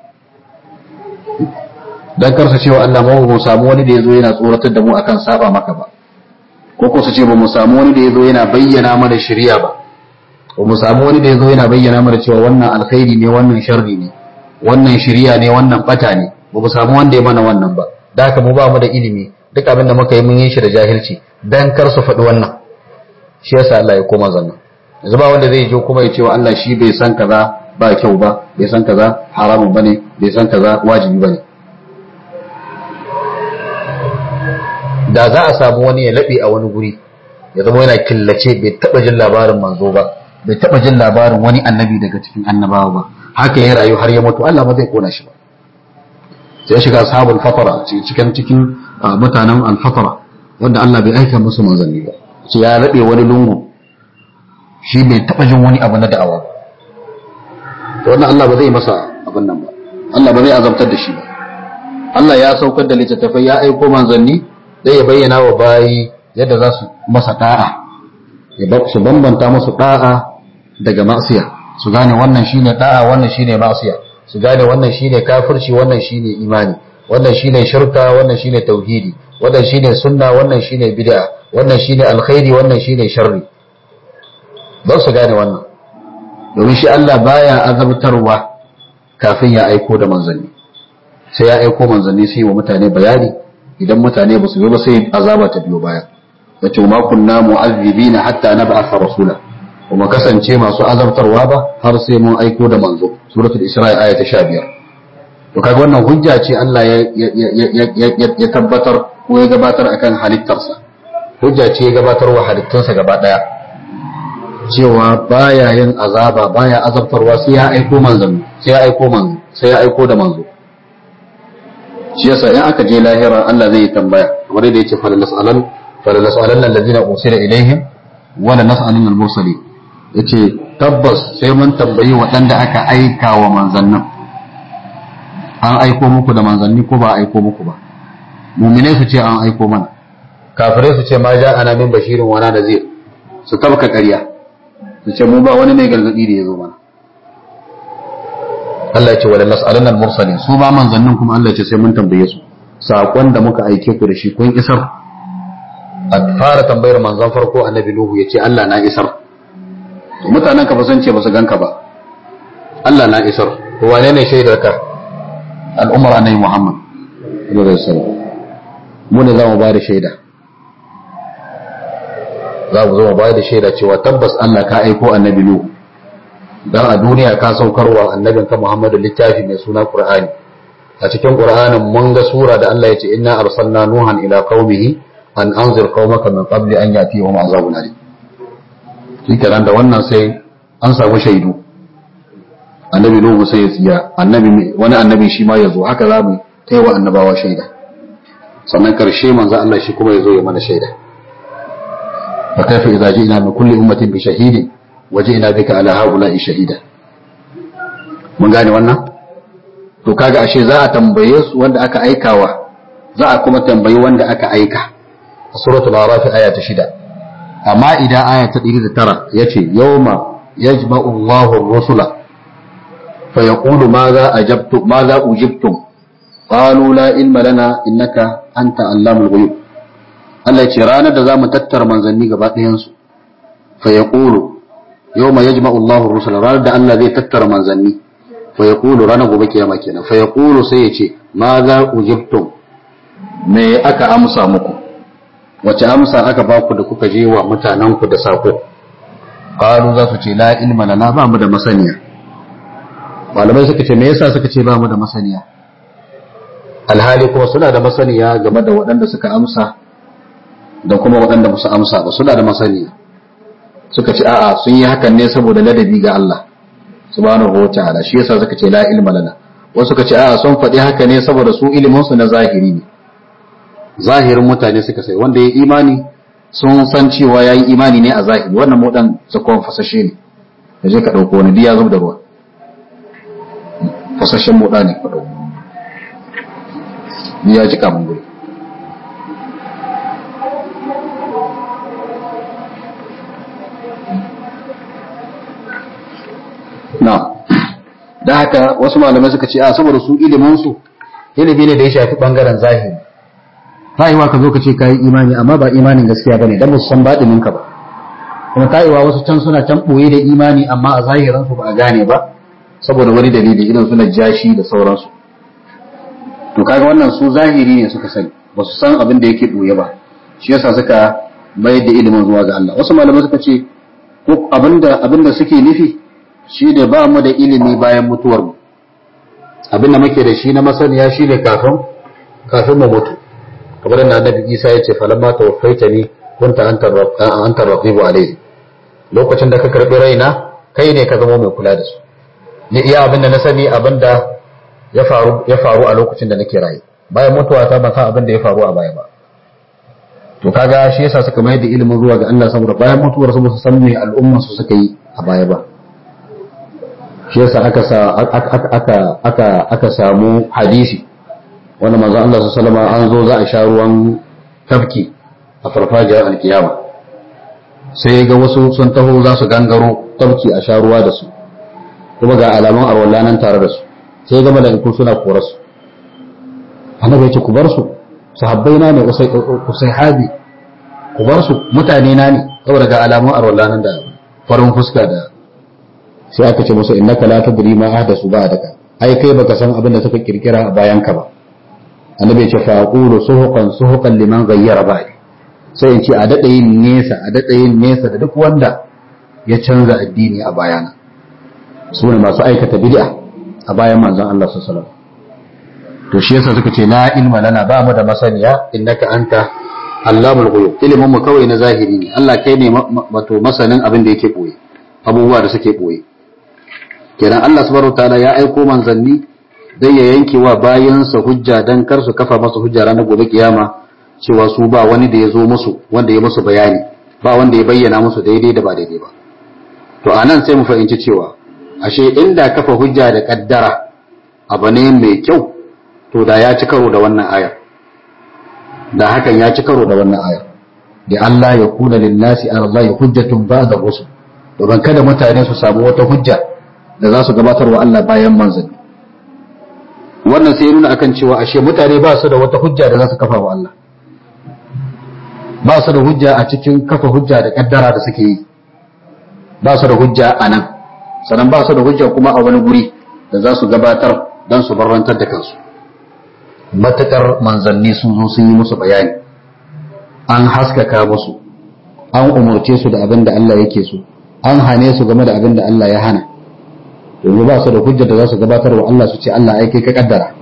dan kar su ce wa Allah mu samu wani da ya zo yana tsoratar da mu akan saba maka ba ko ko su ce ba mu samu wani da ya zo yana bayyana mana shari'a ba ba mu samu wani da ya zo yana bayyana mana cewa wannan alkhairi ne wannan sharri ne wannan shari'a ne wannan bata ne ba mu samu wanda ya mana wannan ba da haka mu ba mu da ilimi duk abin da muka yi mun yi shi da jahilci dan kar su faɗi wannan shi yasa Allah ya koma zanna yanzu ba wanda zai je kuma ya ce wa Allah shi bai san kaza ba kyau ba bai san kaza haramun bane bai san kaza wajibi bane da za a samu wani ya laɓe a wani guri ya zama yana killace bai taɓa jin labarin manzo ba bai taɓa jin labarin wani annabi daga cikin annabawa ba haka ya rayu har ya mutu Allah ba zai kona shi ba sai ya shiga ashabul fatara cikin cikin mutanen al-fatara wanda Allah bai aika musu manzanni ba sai ya laɓe wani lungu shi bai taɓa jin wani abu na da'awa ba to wannan Allah ba zai masa abin nan ba Allah ba zai azabtar da shi ba Allah ya saukar da littattafai ya aiko manzanni zai ya bayyana wa bayi yadda za su masa da'a su bambanta musu da'a daga ma'asiya su gane wannan shine da'a wannan shine ma'asiya su gane wannan shine kafirci wannan shine imani wannan shine shirka wannan shine tauhidi wannan shine sunna wannan shine bid'a wannan shine alkhairi wannan shine sharri don su gane wannan domin shi Allah baya azabtarwa kafin ya aiko da manzanni sai ya aiko manzanni sai wa mutane bayani idan mutane ba su yi ba sai azaba ta biyo baya da ce ma kunna mu'azzibina hatta nab'atha rasula kuma kasance masu azabtarwa ba har sai mun aiko da manzo suratul isra'i aya ta 15 to kaga wannan hujja ce Allah ya ya tabbatar ko ya gabatar akan halittarsa hujja ce ya gabatar wa halittunsa gaba daya cewa baya yin azaba baya azabtarwa sai ya aiko manzo sai ya aiko manzo sai ya aiko da manzo shi yasa in aka je lahira Allah zai tambaya kamar yadda yake fala nas'alan fala nas'alan alladhina usila ilaihim wa la nas'alan al-mursalin yace tabbas sai mun tambayi waɗanda aka aika wa manzannin an aiko muku da manzanni ko ba a aiko muku ba mu'minai su ce an aiko mana kafirai su ce ma ja'ana min bashirin wa nadhir su tabka ƙarya su ce mu ba wani mai gargadi da ya zo mana Allah ce wala nas'alan al-mursalin su ba manzannin kuma Allah ce sai mun tambaye su sakon da muka aike ku da shi kun isar a fara tambayar manzon farko annabi nuhu ya ce Allah na isar mutanen ka fasance ba su ganka ba Allah na isar to wane ne shaidar ka al'ummar annabi Muhammad sallallahu alaihi wasallam mu ne za mu ba da shaida za mu zo mu ba da shaida cewa tabbas Allah ka aiko annabi nuhu dan a duniya ka saukarwa annabin ka Muhammadu littafi mai suna Qur'ani a cikin Qur'anin mun ga sura da Allah ya ce inna arsalna nuhan ila qaumihi an anzir qaumaka min qabli an yatihum azabun alim shikenan da wannan sai an samu shaidu annabi nuhu sai ya tsiya annabi wani annabi shi ma ya zo haka za mu kai wa annabawa shaida sannan karshe manzo Allah shi kuma ya zo ya mana shaida fa kaifa idza ji'na min kulli ummatin bi shahidin waje bika ala haula'i shahida mun gane wannan to kaga ashe za a tambaye su wanda aka aikawa za a kuma tambayi wanda aka aika a suratul araf aya ta shida amma idan aya ta 109 yace yawma yajma'u Allahu ar-rusula fa yaqulu madha ajabtum madha ujibtum qalu la ilma lana innaka anta allamul ghuyub Allah ya ce ranar da zamu tattara manzanni gaba ɗayan su fa yaqulu yawma yajma'u Allahu ar-rusula ranar da Allah zai tattara manzanni fa yaqulu ranar gobe kiyama kenan fa yaqulu sai yace ma za ujibtum me aka amsa muku wace amsa aka ba ku da kuka je wa mutanen ku da sako qalu za su ce la ilma lana ba mu da masaniya malamai suka ce me yasa suka ce ba mu da masaniya alhali kuma suna da masaniya game da waɗanda suka amsa da kuma waɗanda ba su amsa ba suna da masaniya suka ce a'a sun yi hakan ne saboda ladabi ga Allah subhanahu wa ta'ala shi yasa suka ce la ilma lana wasu suka ce a'a sun faɗi haka ne saboda su ilimin su na zahiri ne zahirin mutane suka sai wanda ya imani sun san cewa ya yi imani ne a zahiri wannan modan zakon fasashe ne da je ka ɗauko wani diya zub da ruwa fasashen moda ne ka ɗauko ya ji kamun guri na da haka wasu malamai suka ce a saboda su ilimin su ilimi ne da ya shafi bangaren zahiri ta'iwa ka zo ka ce kayi imani amma ba imanin gaskiya bane dan musu san badinin ka ba kuma ta'iwa wasu can suna can boye da imani amma a zahiran su ba a gane ba saboda wani dalili idan suna jashi da sauransu to kaga wannan su zahiri ne suka sani ba su san abin da yake boye ba shi yasa suka bayar da ilimin zuwa ga Allah wasu malamai suka ce ko abinda abinda suke nufi shi da ba mu da ilimi bayan mutuwar mu abinda muke da shi na masaniya shi ne kafin kafin mu mutu kamar da annabi Isa ya ce falamma tawaffaitani kunta anta raqibu alayhi lokacin da ka karbi raina kai ne ka zama mai kula da su ni iya abinda na sani abinda ya faru ya faru a lokacin da nake raye bayan mutuwa ta ban san abin da ya faru a baya ba to kaga shi yasa suka mai da ilimin zuwa ga Allah saboda bayan mutuwar su ba su san me al'umman su suka yi a baya ba shi yasa aka sa aka aka aka samu hadisi wanda manzo Allah sallallahu alaihi an zo za a sha ruwan tafki a farfajiyar alkiyama sai ga wasu sun taho za su gangaro tafki a sha ruwa da su kuma ga alaman arwalla nan tare da su sai ga mala'iku suna korar su annabi ya ce ku bar su sahabbai na ne usai habi ku bar su mutane na ne saboda ga alamun arwalla nan da farin fuska da sai aka ce musu innaka la tadri ma ahdasu ba'daka ai kai baka san abin da suka kirkira a bayan ka ba annabi ya ce fa aqulu suhuqan suhuqan liman ghayyara ba'di sai in ce a dada yin nesa a dada yin nesa da duk wanda ya canza addini a bayana su ne masu aikata bid'a a bayan manzon Allah sallallahu alaihi wasallam to shi yasa suka ce la ilma lana ba mu da masaniya innaka anta allamul ghuyub ilimin mu kawai na zahiri ne Allah kai ne wato masanin abin da yake boye abubuwa da suke boye kenan Allah subhanahu wataala ya aiko manzanni dai ya yanke wa bayansa hujja dan kar su kafa masa hujja ranar gobe kiyama cewa su ba wani da ya zo musu wanda ya musu bayani ba wanda ya bayyana musu daidai da ba daidai ba to anan sai mu fahimci cewa ashe inda kafa hujja da kaddara abu ne mai kyau to da ya ci karo da wannan ayar da hakan ya ci karo da wannan ayar da Allah ya kuna linnasi ala Allah hujjatun ba'da rusul domin kada mutane su samu wata hujja da za su gabatar wa Allah bayan manzanni wannan sai nuna akan cewa ashe mutane ba su da wata hujja da za su kafa wa Allah ba su da hujja a cikin kafa hujja da kaddara da suke yi ba su da hujja a nan sannan ba su da hujja kuma a wani guri da za su gabatar don su barrantar da kansu matakar manzanni sun zo sun yi musu bayani an haskaka musu an umarce su da abin da Allah yake so an hane su game da abin da Allah ya hana yanzu ba su da hujja da za su gabatar wa Allah su ce Allah ai kai ka kaddara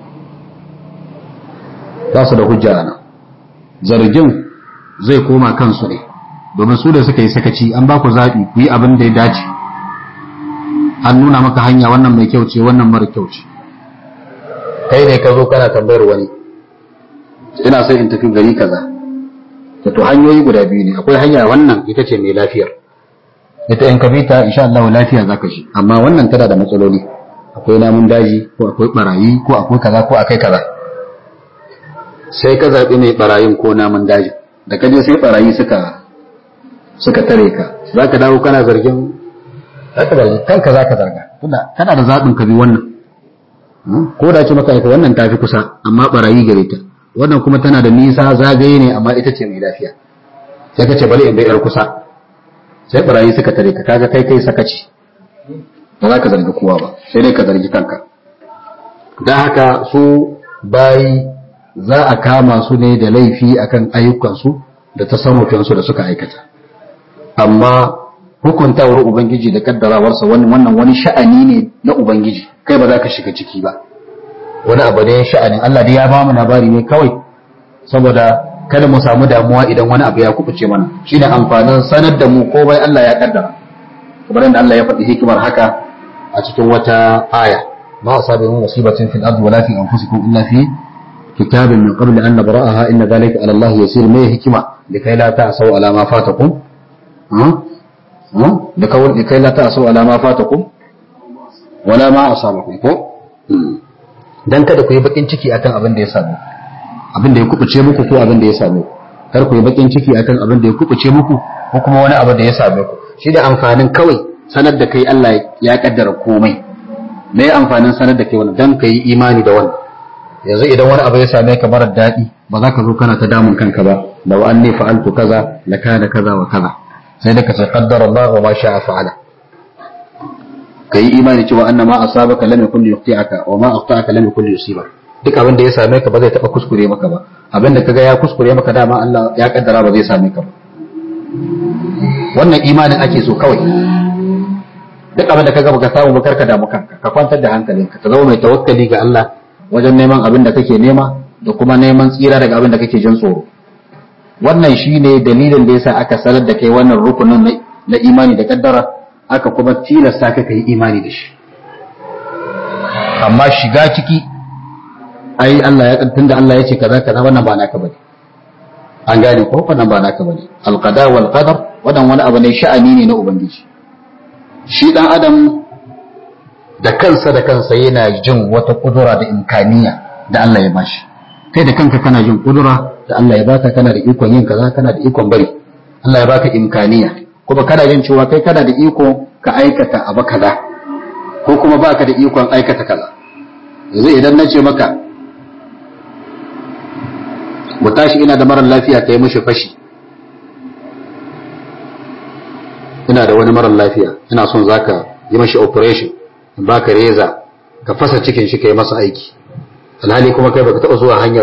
ba su da hujja ana zargin zai koma kansu ne domin su da suka yi sakaci an ba ku zaɓi ku yi abin da ya dace an nuna maka hanya wannan mai kyau ce wannan mara kyau ce kai ne ka zo kana tambayar wani ina sai in tafi gari kaza da to hanyoyi guda biyu ne akwai hanya wannan ita ce mai lafiyar ita in ka bi ta insha Allah lafiya zaka shi amma wannan tana da matsaloli akwai namun daji ko akwai barayi ko akwai kaza ko akai kaza sai ka zaɓi mai barayin ko namun daji da ka je sai barayi suka suka tare ka zaka dawo kana zargin zaka zargi kanka zaka zarga tunda kana da zaɓin ka bi wannan ko da ce maka aika wannan tafi kusa amma barayi gare ta wannan kuma tana da nisa zagaye ne amma ita ce mai lafiya sai ka ce bari in bai yar kusa sai barayi suka tare ka kaga kai kai sakaci ba za ka zargi kowa ba sai dai ka zargi kanka don haka su bayi za a kama su ne da laifi akan ayyukansu da tasarrufinsu da suka aikata amma hukuntawar ubangiji da kaddarawarsa wannan wani sha'ani ne na ubangiji kai ba za ka shiga ciki ba wani abu ne sha'anin Allah dai ya ba mu labari ne kawai saboda kada mu samu damuwa idan wani abu ya kubuce mana shine amfanin sanar da mu ko bai Allah ya kaddara kamar yadda Allah ya faɗi hikimar haka a cikin wata aya ma asabi min musibatin fil ardi wala fi anfusikum illa fi kitabin min qabl an nabra'aha inna dhalika ala Allah yasir mai hikima likai la ta'sau ala ma fatakum da kawai likai la ta'sau ala ma fatakum wala ma asabakum ko dan kada ku yi bakin ciki akan abin da ya samu abin da ya kubuce muku ko abin da ya same ku kar ku yi bakin ciki akan abin da ya kubuce muku ko kuma wani abu da ya same ku shi da amfanin kawai sanar da kai Allah ya kaddara komai me ya amfanin sanar da kai wannan dan kai imani da wannan yanzu idan wani abu ya same ka marar daɗi ba za ka zo kana ta damun kanka ba law anni fa'altu kaza la kana kaza wa kaza sai da ka ce qaddara Allah wa ma sha'a fa'ala kai imani cewa annama asabaka lam yakun yuqti'aka wa ma aqta'aka lam yakun yusibaka duk abin da ya same ka ba zai taba kuskure maka ba abin da kaga ya kuskure maka dama Allah ya kaddara ba zai same ka ba wannan imanin ake so kawai duk abin da kaga baka samu ba karka damu kanka ka kwantar da hankalinka ka zama mai tawakkali ga Allah wajen neman abin da kake nema da kuma neman tsira daga abin da kake jin tsoro wannan shine dalilin da yasa aka sanar da kai wannan rukunin na imani da kaddara aka kuma tilasta ka kai imani da shi amma shiga ciki ai Allah ya tunda Allah ya ce kaza kaza wannan ba naka bane an gane ko wannan ba naka bane alqada wal qadar wannan wani abu ne sha'ani ne na ubangiji shi dan adam da kansa da kansa yana jin wata kudura da imkaniya da Allah ya bashi kai da kanka kana jin kudura da Allah ya baka kana da ikon yin kaza kana da ikon bari Allah ya baka imkaniya kuma kana jin cewa kai kana da iko ka aikata abu kaza ko kuma baka da ikon aikata kaza yanzu idan na ce maka mu tashi ina da marar lafiya ka yi mashi fashi ina da wani marar lafiya ina son za ka yi mashi operation in ba ka reza ka fasa cikin shi ka yi masa aiki alhali kuma kai baka taɓa zuwa hanyar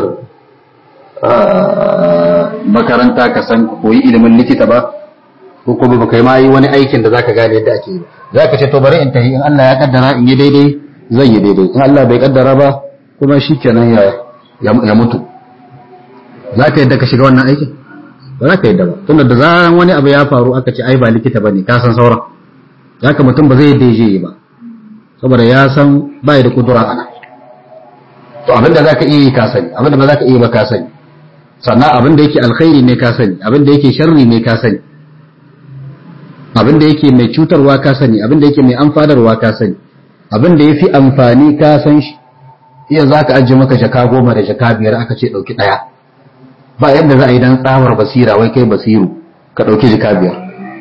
makaranta ka san koyi ilimin likita ba ko kuma baka yi ma yi wani aikin da zaka gane yadda ake yi za ka ce to bari in tafi in Allah ya kaddara in yi daidai zan yi daidai in Allah bai kaddara ba kuma shikenan ya ya mutu za ka yadda ka shiga wannan aikin ba za ka yadda ba tunda da zaran wani abu ya faru aka ce ai ba likita bane ka san sauran za ka mutum ba zai yadda je yi ba saboda ya san ba da kudura ana to abin da za ka iya yi ka sani abin da ba za ka iya ba ka sani sannan abin da yake alkhairi ne ka sani abin da yake sharri ne ka sani abin da yake mai cutarwa ka sani abin da yake mai amfanarwa ka sani abin da ya fi amfani ka san shi iya za ka ajiye maka jaka goma da jaka biyar aka ce ɗauki ɗaya ba yadda za a yi don tsamar basira wai kai basiru ka ɗauki jika biyar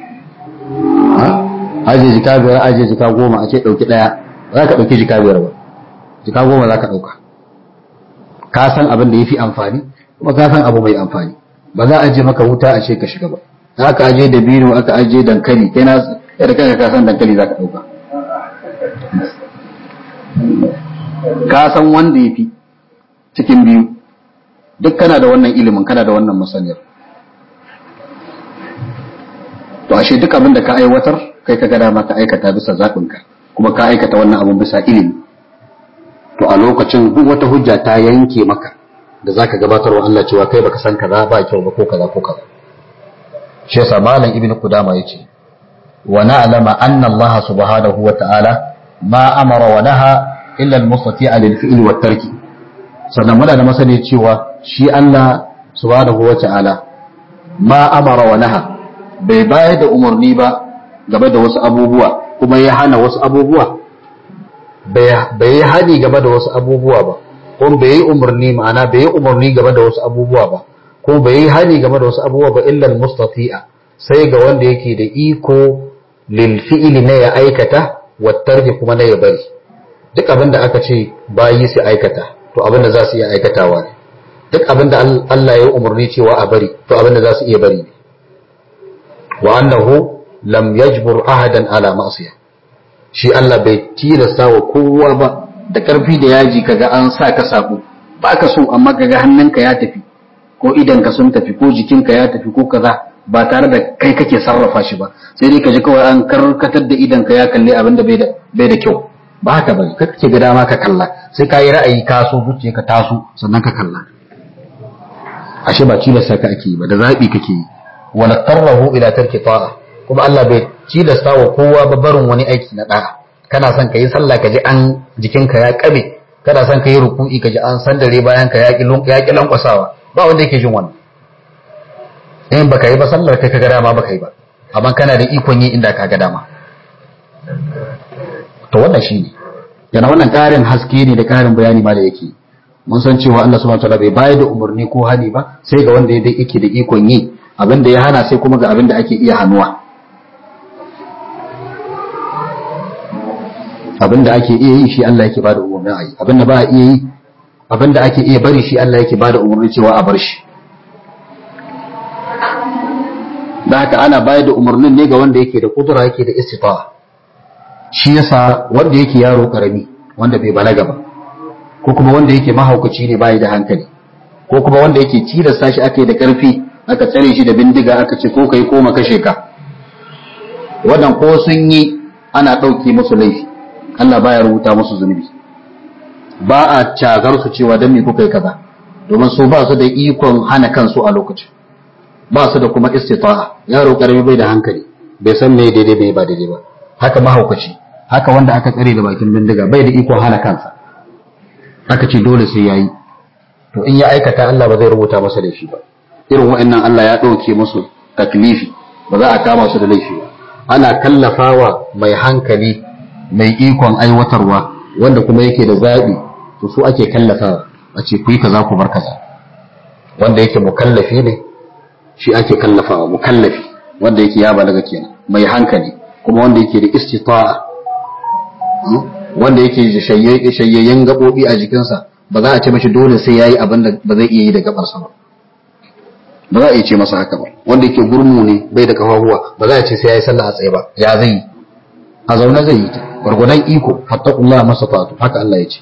ajiye jika biyar ajiye jika goma a ce ɗauki ɗaya ba za ka ɗauki jika biyar ba jika goma za ka ɗauka ka san abin da ya fi amfani kuma ka san abu mai amfani ba za a je maka wuta a ce ka shiga ba aka aje da bino aka aje dankali kai na da kanka ka san dankali zaka dauka ka san wanda yafi cikin biyu duk kana da wannan ilimin kana da wannan masaniyar to ashe duk abin da ka aiwatar kai ka ga dama ka aikata bisa zaɓinka kuma ka aikata wannan abin bisa ilimi to a lokacin duk wata hujja ta yanke maka da zaka gabatar wa Allah cewa kai baka san kaza ba kyau ba ko kaza ko kaza shi yasa malam ibn qudama yace wa na'lama anna Allah subhanahu wa ta'ala ma amara wa naha illa al-mustati'a lil fi'li wat tarki sannan muna da masani cewa shi Allah subhanahu wa ta'ala ma amara wa naha bai bayar da umarni ba game da wasu abubuwa kuma ya hana wasu abubuwa bai yi hani game da wasu abubuwa ba ko bai yi umarni ma'ana bai yi umarni game da wasu abubuwa ba ko bai yi hani game da wasu abubuwa ba illa mustati'a sai ga wanda yake da iko lil fi'li na ya aikata wa tarki kuma na ya bari duk abin da aka ce bayi su aikata to abin da za su iya aikatawa ne duk abin da Allah ya yi umarni cewa a bari to abin da za su iya bari ne wa annahu lam yajbur ahadan ala ma'siyah shi Allah bai tilasta wa kowa ba da karfi da yaji kaga an sa ka sabo ba ka so amma kaga hannunka ya tafi ko idanka sun tafi ko jikinka ya tafi ko kaza ba tare da kai kake sarrafa shi ba sai dai ka ji kawai an karkatar da idanka ya kalli abin da bai da bai da kyau ba haka bane ka kake ga dama ka kalla sai ka yi ra'ayi ka so zuciya ka taso sannan ka kalla ashe ba tilasta ka ake yi ba da zabi kake yi wa natarrahu ila tarki ta'a kuma Allah bai tilasta wa kowa ba barin wani aiki na da'a kana son ka yi sallah ka ji an jikinka ya kabe kana son ka yi ruku'i ka ji an sandare bayan ka ya ki lankwasawa ba wanda yake jin wannan in baka yi ba sallar kai ka ga dama baka yi ba amma kana da ikon yi inda ka ga dama to wannan shine yana wannan karin haske ne da karin bayani ma da yake mun san cewa Allah subhanahu wataala bai bayar da umarni ko hani ba sai ga wanda yake da ikon yi abin da ya hana sai kuma ga abin da ake iya hannuwa abin da ake iya yi shi Allah yake bada umarni a yi abin da ba a iya yi abin da ake iya bari shi Allah yake bada umarni cewa a bar shi da haka ana bayar da umarnin ne ga wanda yake da kudura yake da istita'a shi yasa wanda yake yaro karami wanda bai balaga ba ko kuma wanda yake mahaukaci ne bai da hankali ko kuma wanda yake tilasta shi ake da karfi aka tsare shi da bindiga aka ce ko kai ko ma kashe ka wannan ko sun yi ana ɗauke musu laifi Allah baya rubuta musu zunubi ba a cagar su cewa dan me kuka yi kaza domin su ba su da ikon hana kansu a lokacin ba su da kuma istita'a yaro karami bai da hankali bai san me daidai bai ba daidai ba haka mahaukaci haka wanda aka tsare da bakin bindiga bai da ikon hana kansa aka ce dole sai yayi to in ya aikata Allah ba zai rubuta masa laifi ba irin wa'annan Allah ya ɗauke musu taklifi ba za a kama su da laifi ba ana kallafawa mai hankali mai ikon aiwatarwa wanda kuma yake da zaɓi to su ake kallafawa a ce ku yi kaza ku bar kaza wanda yake mukallafi ne shi ake kallafawa mukallafi wanda yake ya balaga kenan mai hankali kuma wanda yake da istita'a wanda yake da shayayyen gaɓoɓi a jikinsa ba za a ce mashi dole sai yayi abin da ba zai iya yi da gabarsa ba ba za a iya ce masa haka ba wanda yake gurmu ne bai da kafafuwa ba za a ce sai yayi sallah a tsaye ba ya zai yi a zaune zai yi ta gwargwadon iko fattakullah masa fatu haka Allah ya ce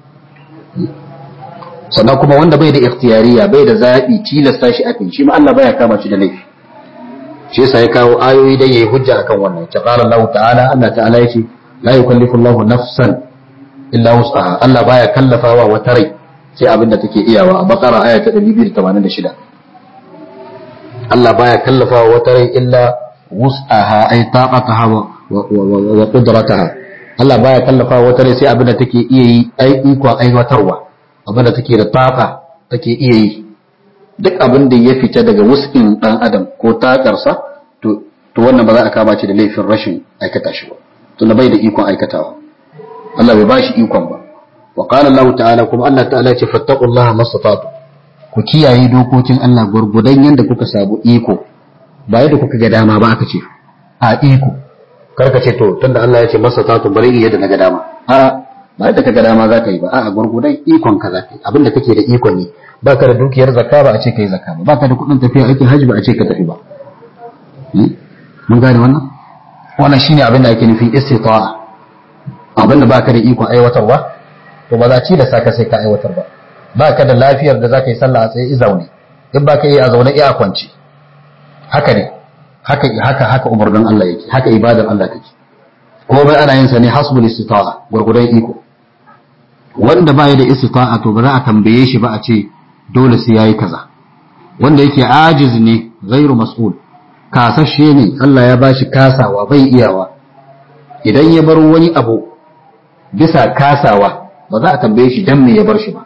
sannan kuma wanda bai da ikhtiyariya bai da zaɓi tilasta shi akan shi ma Allah baya kama shi da laifi shi yasa ya kawo ayoyi dan yayi hujja akan wannan ta qala Allah ta'ala Allah ta'ala yace la yukallifu Allah nafsan illa wus'aha Allah baya kallafawa wata rai sai abin da take iyawa a bakara aya ta 286 Allah baya kallafawa wata rai illa wus'aha ay taqataha wa qudrataha Allah baya kallafawa wata rai sai abin da take iya yi ai ikon aiwatarwa abin da take da taqa take iya yi duk abin da ya fita daga wus'in dan adam ko takarsa to to wannan ba za a kama shi da laifin rashin aikata shi ba tunda bai da ikon aikatawa Allah bai bashi ikon ba wa qala Allah ta'ala kuma Allah ta'ala ya ce fattaqullaha mastata'tu ku kiyaye dokokin Allah gurgudan yanda kuka sabu iko ba yadda kuka ga dama ba aka ce a iko karka ce to tunda Allah ya ce mastata'tu bari in yadda na ga dama a ba yadda kaga dama za ka yi ba a'a gurgudan ikon ka za ka yi abinda kake da ikon ne baka da dukiyar zakka ba a ce kai zakka ba baka da kuɗin tafiya aikin hajji ba a ce ka tafi ba mun gane wannan wannan shine abin da ake nufin istita'a abin da baka da ikon aiwatarwa to ba za ci da saka sai ka aiwatar ba baka da lafiyar da zaka yi sallah a tsaye i zaune in baka yi a zaune iya kwanci haka ne haka haka haka umarnin Allah yake haka ibadar Allah take komai ana yin sa ne hasbul istita'a gurgudan iko wanda baya da istita'a to ba za a tambaye shi ba a ce dole sai yayi kaza wanda yake ajiz ne ghairu mas'ul kasashe ne Allah ya bashi kasawa bai iyawa idan ya bar wani abu bisa kasawa ba za a tambaye shi dan me ya bar shi ba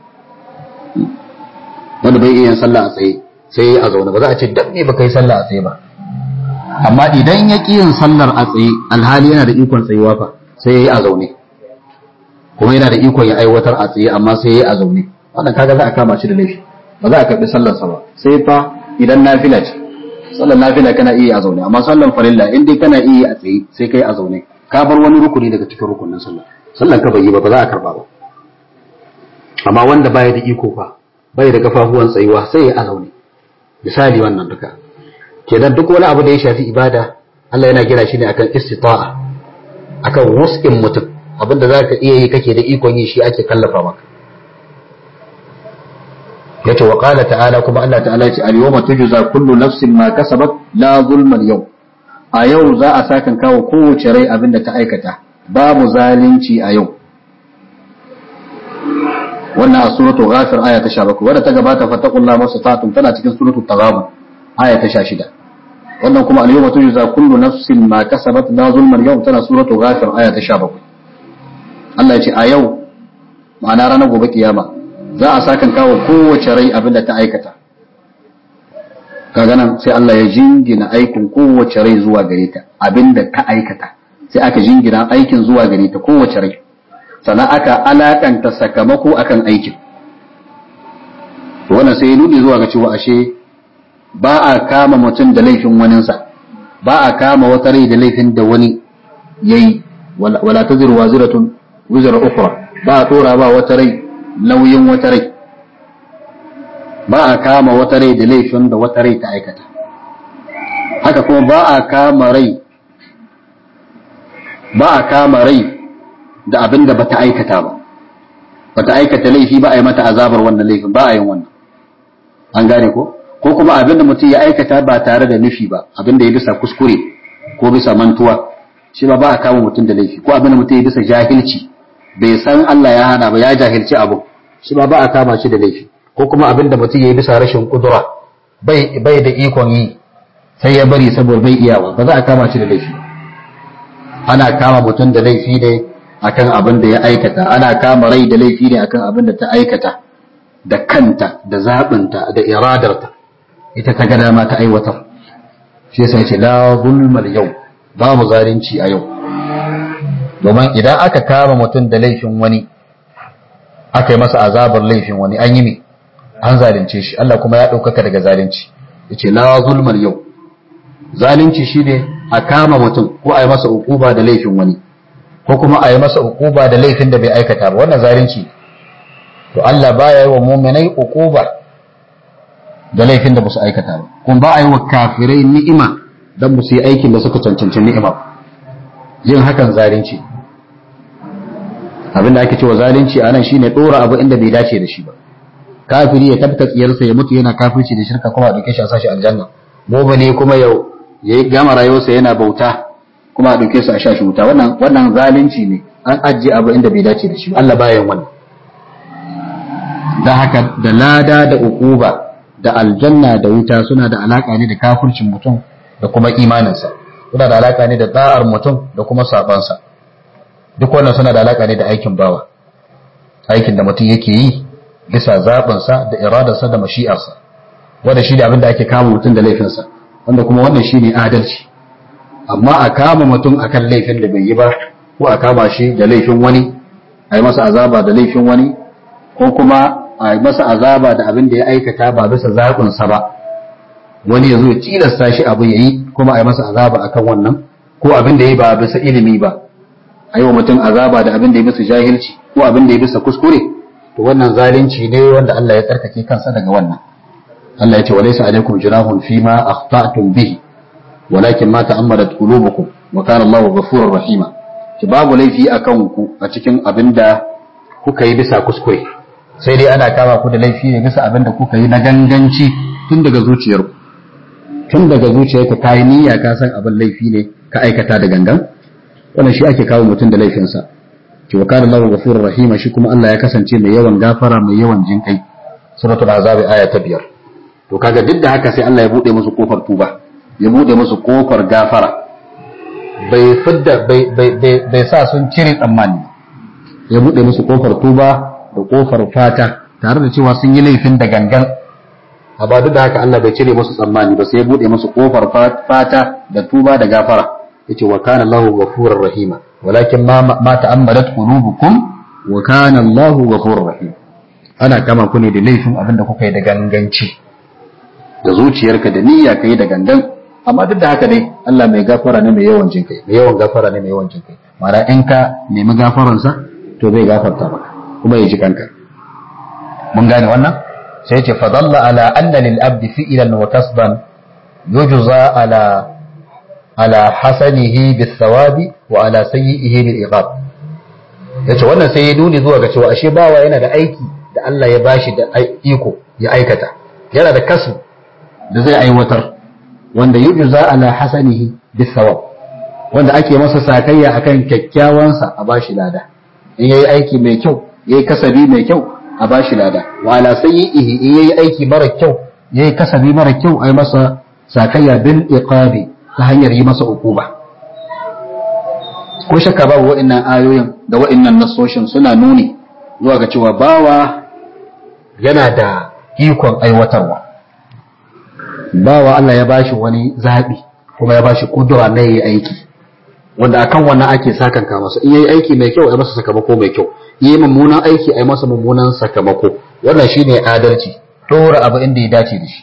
wanda bai iya sallah a tsaye sai a zaune ba za a ce dan me baka yi sallah a tsaye ba amma idan ya ƙi yin sallar a tsaye alhali yana da ikon tsayuwa fa sai ya yi a zaune kuma yana da ikon ya aiwatar a tsaye amma sai ya yi a zaune wannan kaga za a kama shi da laifi ba za a karɓi sallarsa ba sai fa idan nafila ce sallar nafila kana iya a zaune amma sallar farilla in dai kana iya a tsaye sai kai a zaune ka bar wani rukuni daga cikin rukunin sallah sallar ka bai yi ba ba za a karɓa ba amma wanda baya da iko fa bai da kafafuwan tsayuwa sai ya a zaune misali wannan duka kenan duk wani abu da ya shafi ibada Allah yana gina shi ne akan istita'a akan wus'in mutum abinda za ka iya yi kake da ikon yi shi ake kallafa maka yace wa qala ta'ala kuma Allah ta'ala ya ce al-yawma tujza kullu nafsin ma kasabat la zulma al-yawm a yau za a sakan kawo kowace rai abinda ta aikata babu zalunci a yau wannan a suratul ghafir aya ta 17 wadda ta gabata fattaqullaha mastata'tum tana cikin suratul taghabun aya ta 16 wannan kuma al-yawma tujza kullu nafsin ma kasabat la zulma al-yawm tana suratul ghafir aya ta 17 Allah ya ce a yau ma'ana ranar gobe kiyama za a sakan kawo kowace rai abin da ta aikata kaga nan sai Allah ya jingina aikin kowace rai zuwa gare ta abin da ta aikata sai aka jingina aikin zuwa gare ta kowace rai sannan aka alakanta sakamako akan aikin wannan sai ya nuni zuwa ga cewa ashe ba a kama mutum da laifin waninsa ba a kama wata rai da laifin da wani yayi wala taziru waziratun wizra ukhra ba a tora ba wata rai nauyin wata rai ba a kama wata rai da laifin da wata rai ta aikata haka kuma ba a kama rai ba a kama rai da abin da bata aikata ba bata aikata laifi ba a yi mata azabar wannan laifin ba a yin wannan an gane ko ko kuma abin da mutum ya aikata ba tare da nufi ba abin da ya bisa kuskure ko bisa mantuwa shi ba ba a kama mutum da laifi ko abin da mutum ya bisa jahilci bai san Allah ya hana ba ya jahilci abu shi ba ba a kama shi da laifi ko kuma abin da mutum ya yi bisa rashin kudura bai bai da ikon yi sai ya bari saboda bai iyawa ba za a kama shi da laifi ana kama mutum da laifi ne akan abin da ya aikata ana kama rai da laifi ne akan abin da ta aikata da kanta da zaɓinta da iradarta ita ta gada ma ta aiwatar shi yasa ce la zulmal yau babu zalunci a yau domin idan aka kama mutum da laifin wani aka yi masa azabar laifin wani an yi me an zalunce shi Allah kuma ya ɗaukaka daga zalunci yace la zulmal yau zalunci shine a kama mutum ko a yi masa ukuba da laifin wani ko kuma a yi masa ukuba da laifin da bai aikata ba wannan zalunci to Allah baya yi wa mu'minai ukuba da laifin da ba su aikata ba kuma ba a yi wa kafirai ni'ima dan ba su yi aikin da suka cancanci ni'ima yin hakan zalunci abin da ake cewa zalunci a nan shine dora abu inda bai dace da shi ba kafiri ya tabta tsiyarsa ya mutu yana kafirci da shirka kuma a dauke shi a sashi aljanna ne kuma yau ya gama rayuwarsa yana bauta kuma a dauke su a sha shi wuta wannan wannan zalunci ne an ajiye abu inda bai dace da shi Allah baya yin wannan dan haka da lada da ukuba da aljanna da wuta suna da alaka ne da kafircin mutum da kuma imaninsa suna da alaka ne da da'ar mutum da kuma sabansa duk wannan suna da alaka ne da aikin bawa aikin da mutum yake yi bisa zaɓinsa da iradarsa da mashi'arsa wanda shi ne abin da ake kama mutum da laifinsa wanda kuma wannan shi ne adalci amma a kama mutum akan laifin da bai yi ba ko a kama shi da laifin wani a yi masa azaba da laifin wani ko kuma a yi masa azaba da abin da ya aikata ba bisa zaɓinsa ba wani ya zo ya tilasta shi abu ya yi kuma a yi masa azaba akan wannan ko abin da ya yi ba bisa ilimi ba a yi wa mutum azaba da abin da ya bisa jahilci ko abin da ya bisa kuskure to wannan zalunci ne wanda Allah ya tsarkake kansa daga wannan Allah ya ce walaysa alaikum junahun fima akhta'tum bihi walakin ma ta'ammadat qulubukum wa kana Allahu ghafurur rahima ki babu laifi akan ku a cikin abin da kuka yi bisa kuskure sai dai ana kama ku da laifi ne bisa abin da kuka yi na ganganci tun daga zuciyarku tun daga zuciyarka ka yi niyya ka san abin laifi ne ka aikata da gangan wannan shi ake kawo mutum da laifinsa ki wa kana Allahu ghafurur rahima shi kuma Allah ya kasance mai yawan gafara mai yawan jinkai suratul azab aya ta biyar to kaga duk da haka sai Allah ya bude musu kofar tuba ya bude musu kofar gafara bai fidda bai bai bai sa sun cire tsammani ya bude musu kofar tuba da kofar fata tare da cewa sun yi laifin da gangan amma duk da haka Allah bai cire musu tsammani ba sai ya bude musu kofar fata da tuba da gafara yace wa kana Allahu ghafurur rahima walakin ma ma ta'ammadat qulubukum wa kana Allahu ghafurur rahim ana kama ku ne da laifin abin da kuka yi da ganganci da zuciyarka da niyya kai da gangan amma duk da haka dai Allah mai gafara ne mai yawan jin kai mai yawan gafara ne mai yawan jin kai mara in ka nemi gafaransa to zai gafarta maka kuma ya ji kanka mun gane wannan sai ce fadalla ala anna lil abdi fi'lan wa kasban yujza ala ala hasanihi bis thawabi wa ala sayyi'ihi bil iqab yace wannan sai ya nuni zuwa ga cewa ashe bawa yana da aiki da Allah ya bashi da iko ya aikata yana da kasu da zai aiwatar wanda yujza ala hasanihi bis thawab wanda ake masa sakayya akan kyakkyawansa a bashi lada in yayi aiki mai kyau yayi kasabi mai kyau a bashi lada wa ala sayyihi in yayi aiki mara kyau yayi kasabi mara kyau ai masa sakayya bil iqabi ta hanyar yi masa ukuba ko shakka babu wa'annan ayoyin da wa'annan nasoshin suna nuni zuwa ga cewa bawa yana da ikon aiwatarwa bawa Allah ya bashi wani zaɓi kuma ya bashi kudura na yi aiki wanda akan wannan ake sakanka masa in yayi aiki mai kyau ai masa sakamako mai kyau yi mummunan aiki ai masa mummunan sakamako wannan shine adalci dora abu inda ya dace da shi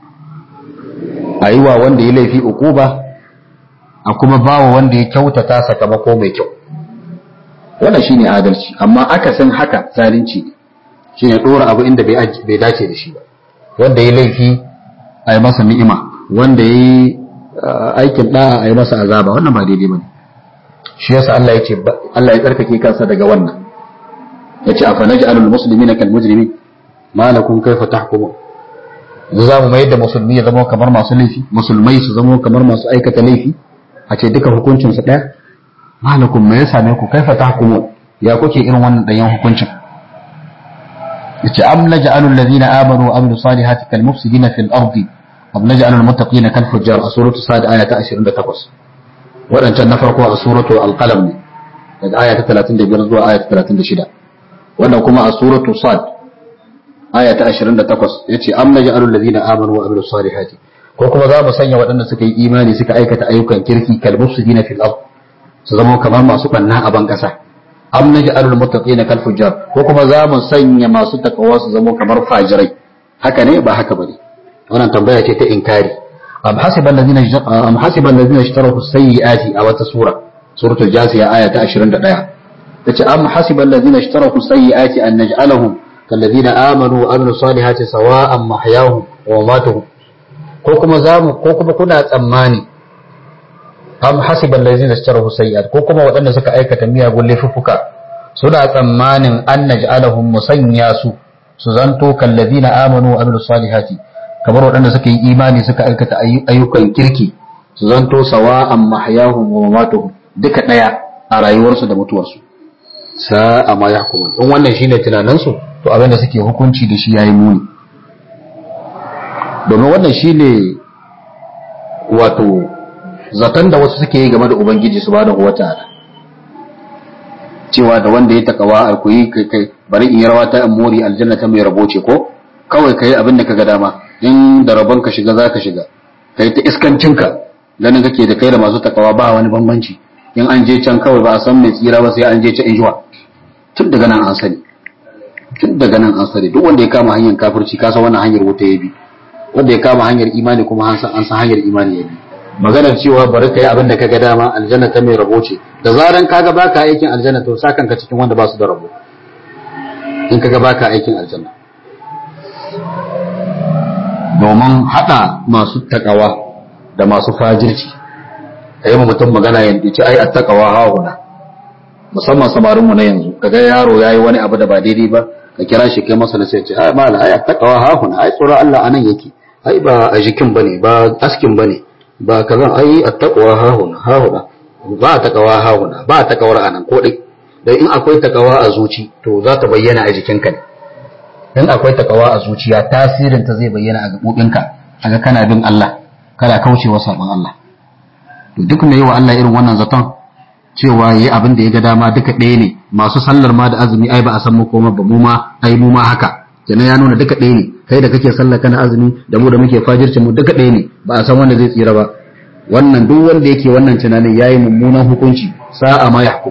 a yi wa wanda ya laifi ukuba a kuma bawa wanda ya kyautata sakamako mai kyau wannan shine adalci amma akasin haka zalunci ne shine dora abu inda bai dace da shi ba wanda ya laifi a yi masa ni'ima wanda ya yi aikin da'a a yi masa azaba wannan ba daidai ba ne shi yasa Allah ya ce Allah ya tsarkake kansa daga wannan ya ce afa naj'alul muslimina kal mujrimin ma lakum kayfa tahkumun yanzu za mu mayar da musulmi ya zama kamar masu laifi musulmai su zama kamar masu aikata laifi a ce duka hukuncin su daya malakum me ya same ku kaifa tahkumun ya kuke irin wannan dayan hukuncin yace am naj'alul ladina amanu wa amilus salihati kal mufsidina fil ardi am naj'alul muttaqina kal fujjar a suratu sad aya ta 28 wadancan na farko a suratu al-qalam ne daga aya ta 35 zuwa aya ta 36 wannan kuma a suratu sad aya ta 28 yace am naj'alul ladina amanu wa amilus salihati ko kuma za mu sanya waɗanda suka yi imani suka aikata ayyukan kirki kal mufsidina fil ard su zama kamar masu banna a ban kasa am naj'alul muttaqina kal fujjar ko kuma za mu sanya masu takawa su zama kamar fajirai haka ne ba haka bane wannan tambaya ce ta inkari am hasiba alladhina am hasiba alladhina ishtaraku sayyiati a wata sura suratul jasiya aya ta 21 tace am hasiba alladhina ishtaraku sayyiati an naj'alahum كالذين آمنوا وعملوا الصالحات سواء محياهم ومماتهم ko kuma zamu ko kuma kuna tsammani am hasiban lazina ishtarahu sayyi'at ko kuma waɗanda suka aikata miyagun laifuffuka suna tsammanin an naj'alahum musanya su su zanto kallazina amanu wa amilus salihati kamar waɗanda suka yi imani suka aikata ayyukan kirki su zanto sawa'an mahyahum wa mamatuhum duka daya a rayuwarsu da mutuwarsu sa'a ma yahkumun in wannan shine tunaninsu to abin da suke hukunci da shi yayi muni domin wannan shine wato zaton da wasu suke yi game da ubangiji subhanahu wataala cewa da wanda ya takawa a kuyi kai bari in yi rawa ta amori aljanna ta mai rabo ce ko kawai kai abin da kaga dama in da rabon ka shiga zaka shiga kai ta iskancinka ganin kake da kai da masu takawa ba wani bambanci in an je can kawai ba a san mai tsira ba sai an je can injuwa tun daga nan an sani tun daga nan an sani duk wanda ya kama hanyar kafirci kasa wannan hanyar wuta ya bi wanda ya kama hanyar imani kuma an san an san hanyar imani ya bi maganar cewa bari ka yi abin da kaga dama aljanna ta mai rabo ce da zaran kaga baka aikin aljanna to sa kanka cikin wanda ba su da rabo in kaga baka aikin aljanna domin hada masu takawa da masu fajirci ka yi mutum magana yanzu ce ai attaqawa hauna musamman samarinmu na yanzu kaga yaro yayi wani abu da ba daidai ba ka kira shi kai masa sai ce ai mala ai attaqawa hauna ai tsoron Allah anan yake ai ba a jikin bane ba askin bane ba kazan ai attaqwa hahuna hahuna ba takawa hahuna ba takawar anan ko dai dan in akwai takawa a zuci to za ta bayyana a jikinka ne in akwai takawa a zuciya tasirin ta zai bayyana a gabobinka kaga kana bin Allah kana kaucewa sabon Allah to duk mai wa Allah irin wannan zaton cewa yayi abin da ya ga dama duka ɗaya ne masu sallar ma da azumi ai ba a san mu koma ba mu ma ai mu ma haka kenan ya nuna duka ɗaya ne kai da kake sallah kana azumi da mu da muke fajirci mu duka ɗaya ne ba a san wanda zai tsira ba wannan duk wanda yake wannan tunanin yayi mummunan hukunci sa'a ma yahkum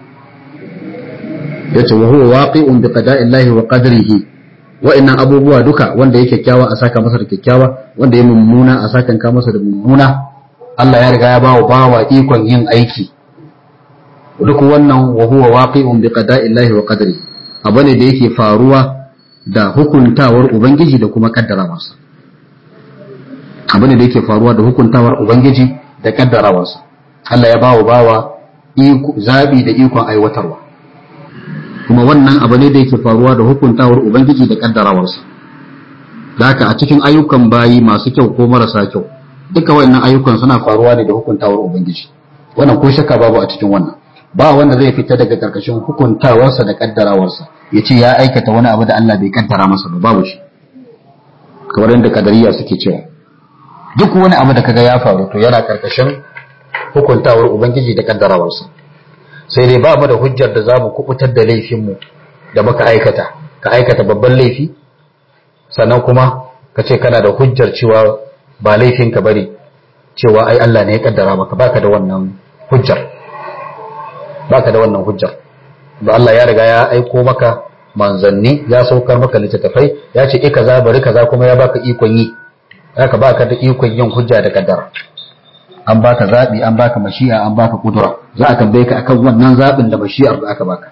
yace wa huwa waqi'un bi qada'illahi wa qadrihi wa'annan abubuwa duka wanda yake kyakkyawa a saka masa da kyakkyawa wanda ya mummuna a saka ka masa da mummuna Allah ya riga ya bawa bawa ikon yin aiki duk wannan wa huwa waqi'un bi qada'illahi wa qadrihi abu ne da yake faruwa da hukuntawar Ubangiji da kuma kaddarawarsa. Abu ne da yake faruwa da hukuntawar Ubangiji da kaddarawarsa. Allah ya bawa bawa zaɓi da ikon aiwatarwa. Kuma wannan abu ne da yake faruwa da hukuntawar Ubangiji da kaddarawarsa. Da haka a cikin ayyukan bayi masu kyau ko marasa kyau, duka wannan ayyukan suna faruwa ne da hukuntawar Ubangiji. Wannan ko shakka babu a cikin wannan. Ba wanda zai fita daga karkashin hukuntawarsa da kaddarawarsa. ya ce ya aikata wani abu da Allah bai kaddara masa ba babu shi kamar yadda kadariya suke cewa duk wani abu da kaga ya faru to yana karkashin hukuntawar ubangiji da kaddarawarsa sai dai ba mu da hujjar da zamu kubutar da laifinmu da muka aikata ka aikata babban laifi sannan kuma ka ce kana da hujjar cewa ba laifin ka bari cewa ai Allah ne ya kaddara maka baka da wannan hujjar baka da wannan hujjar da Allah ya riga ya aiko maka manzanni ya saukar maka littattafai ya ce e kaza bari kaza kuma ya baka ikon yi haka baka da ikon yin hujja da kaddara an baka zabi an baka mashi'a an baka kudura za a tambaye ka akan wannan zabin da mashi'ar da aka baka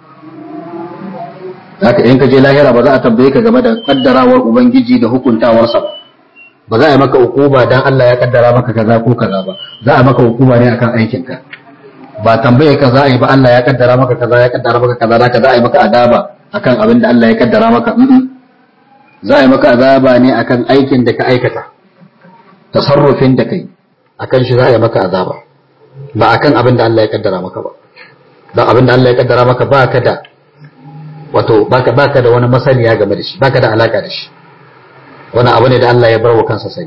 haka in ka je lahira ba za a tambaye ka game da kaddarawar ubangiji da hukuntawarsa ba za a yi maka hukuma dan Allah ya kaddara maka kaza ko kaza ba za a maka hukuma ne akan aikinka ba tambaye ka za a yi ba Allah ya kaddara maka kaza ya kaddara maka kaza da za a yi maka azaba akan abin da Allah ya kaddara maka za a yi maka azaba ne akan aikin da ka aikata tasarrufin da kai akan shi za a yi maka azaba ba akan abin da Allah ya kaddara maka ba dan abin da Allah ya kaddara maka ba ka da wato baka baka da wani masaniya game da shi baka da alaka da shi wani abu ne da Allah ya bar wa kansa sai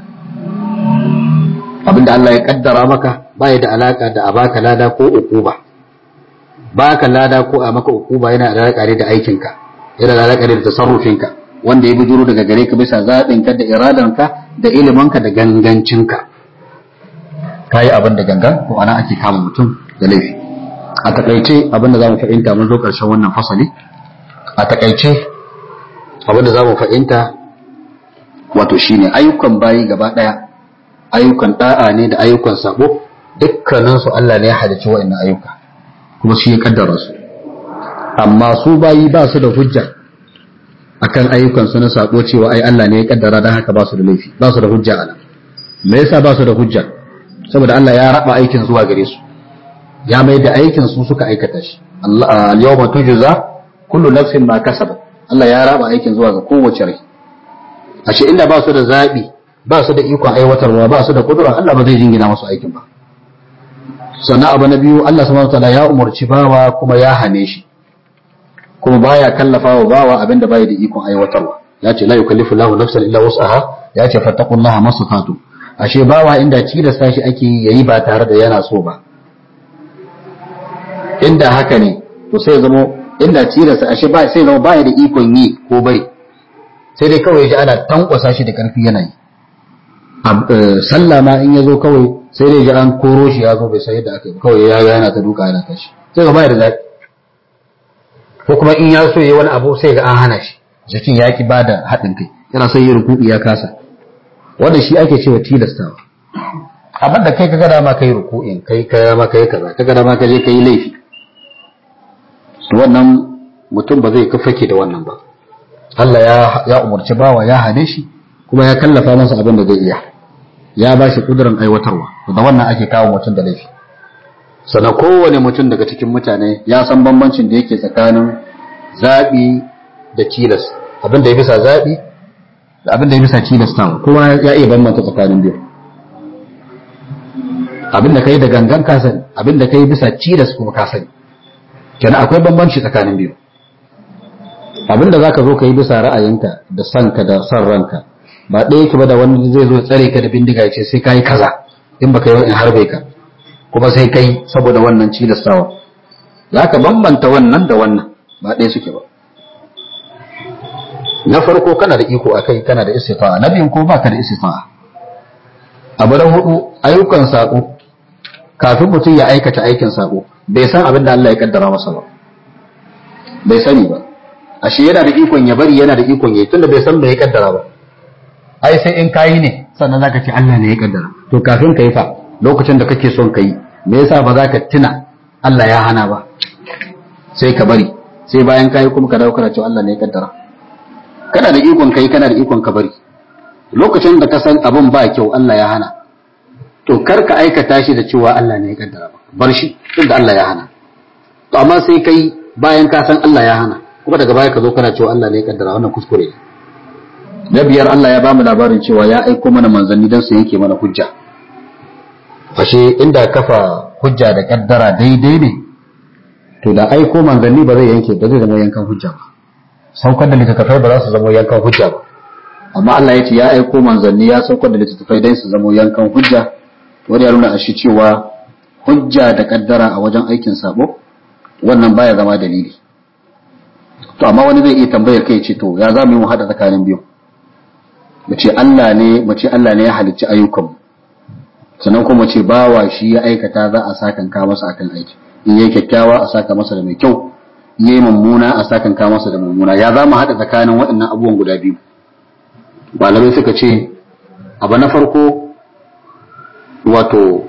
abinda Allah ya kaddara maka baya da alaka da a baka lada ko ukuba baka lada ko a maka ukuba yana da alaka da aikinka yana da alaka da tasarrufinka wanda ya bijiro daga gare ka bisa zaɓin ka da iradanka da ilimanka da gangancinka kayi abin da gangan to ana ake kama mutum da laifi a takaice abin da zamu fahimta mun zo karshen wannan fasali a takaice abin da zamu fahimta wato shine ayyukan bayi gaba daya ayyukan da'a ne da ayyukan sabo dukkaninsu Allah ne ya halicci wa'annan ayyuka kuma shi ya kaddara su amma su bayi ba su da hujja akan ayyukan su na sabo cewa ai Allah ne ya kaddara dan haka ba su da laifi ba su da hujja anan me yasa ba su da hujja saboda Allah ya raba aikin zuwa gare su ya mai da aikin su suka aikata shi Allah al-yawma tujza kullu nafsin ma kasabat Allah ya raba aikin zuwa ga kowace rai ashe inda ba su da zabi ba su da ikon aiwatarwa ba su da kudura Allah ba zai jingina musu aikin ba sannan abu na biyu Allah subhanahu wataala ya umarci bawa kuma ya hane shi kuma baya kallafa wa bawa abinda bai da ikon aiwatarwa ya ce la yukallifu Allahu nafsan illa wus'aha ya ce fattaqullaha masatatu ashe bawa inda tilasta shi ake yayi ba tare da yana so ba inda haka ne to sai zama inda tilasta ashe ba sai zama baya da ikon yi ko bari sai dai kawai ji ana tankwasa shi da karfi yana yi sallah ma in ya zo kawai sai dai ji an koro shi ya zo bai sai yadda aka yi kawai ya yana ta duka yana tashi sai ga baya da zafi ko kuma in ya so yi wani abu sai ga an hana shi jikin ya ki bada haɗin kai yana son yi rukuɗi ya kasa wanda shi ake cewa tilastawa amma da kai kaga dama kai ruku'in kai ka dama kai kaza kaga dama ka je kai laifi to wannan mutum ba zai kafake da wannan ba Allah ya ya umarci bawa ya hane shi kuma ya kallafa masa abin da zai iya ya ba shi kudurin aiwatarwa da wannan ake kawo mutum da laifi sana kowane mutum daga cikin mutane ya san bambancin da yake tsakanin zaɓi da tilas abin da ya bisa zaɓi da abin da ya bisa tilastawa kowa ya iya bambanta tsakanin biyu abin da ka yi da gangan ka sani abin da ka yi bisa tilas kuma ka sani kenan akwai bambanci tsakanin biyu abin da za ka zo ka yi bisa ra'ayinka da sanka da son ranka ba ɗaya yake ba da wani zai zo tsare ka da bindiga ya ce sai ka yi kaza in baka yi in harbe ka kuma sai kai saboda wannan cilastawa za ka bambanta wannan da wannan ba ɗaya suke ba na farko kana da iko akai kana da istifa'a na biyun ko baka da istifa'a abu na hudu ayyukan sako kafin mutum ya aikata aikin sako bai san abin da Allah ya kaddara masa ba bai sani ba ashe yana da ikon ya bari yana da ikon yayi tunda bai san bai kaddara ba ai sai in kayi ne sannan zaka ce Allah ne ya kaddara to kafin ka yi fa lokacin da kake son ka yi me yasa ba za ka tuna Allah ya hana ba sai ka bari sai bayan kayi kuma ka dawo kana cewa Allah ne ya kaddara kana da ikon kai kana da ikon ka bari lokacin da ka san abin ba kyau Allah ya hana to kar ka aikata shi da cewa Allah ne ya kaddara ba bar shi tunda Allah ya hana to amma sai kai bayan ka san Allah ya hana kuma daga baya ka zo kana cewa Allah ne ya kaddara wannan kuskure ne na biyar Allah ya bamu labarin cewa ya aiko mana manzanni don su yanke mana hujja ashe inda kafa hujja da kaddara daidai ne to da aiko manzanni ba zai yanke ba zai zama yankan hujja ba saukar da littattafai ba za su zama yankan hujja ba amma Allah ya ce ya aiko manzanni ya saukar da littattafai don su zama yankan hujja wani ya nuna a shi cewa hujja da kaddara a wajen aikin sabo wannan baya zama dalili to amma wani zai iya tambayar kai ce to ya za mu yi mu hada tsakanin biyu mu ce Allah ne mu ce Allah ne ya halicci ayyukanmu sannan kuma ce bawa shi ya aikata za a sakan ka masa akan aiki in yayi kyakkyawa a saka masa da mai kyau in yayi mummuna a sakan ka masa da mummuna ya za mu haɗa tsakanin waɗannan abubuwan guda biyu malamai suka ce abu na farko wato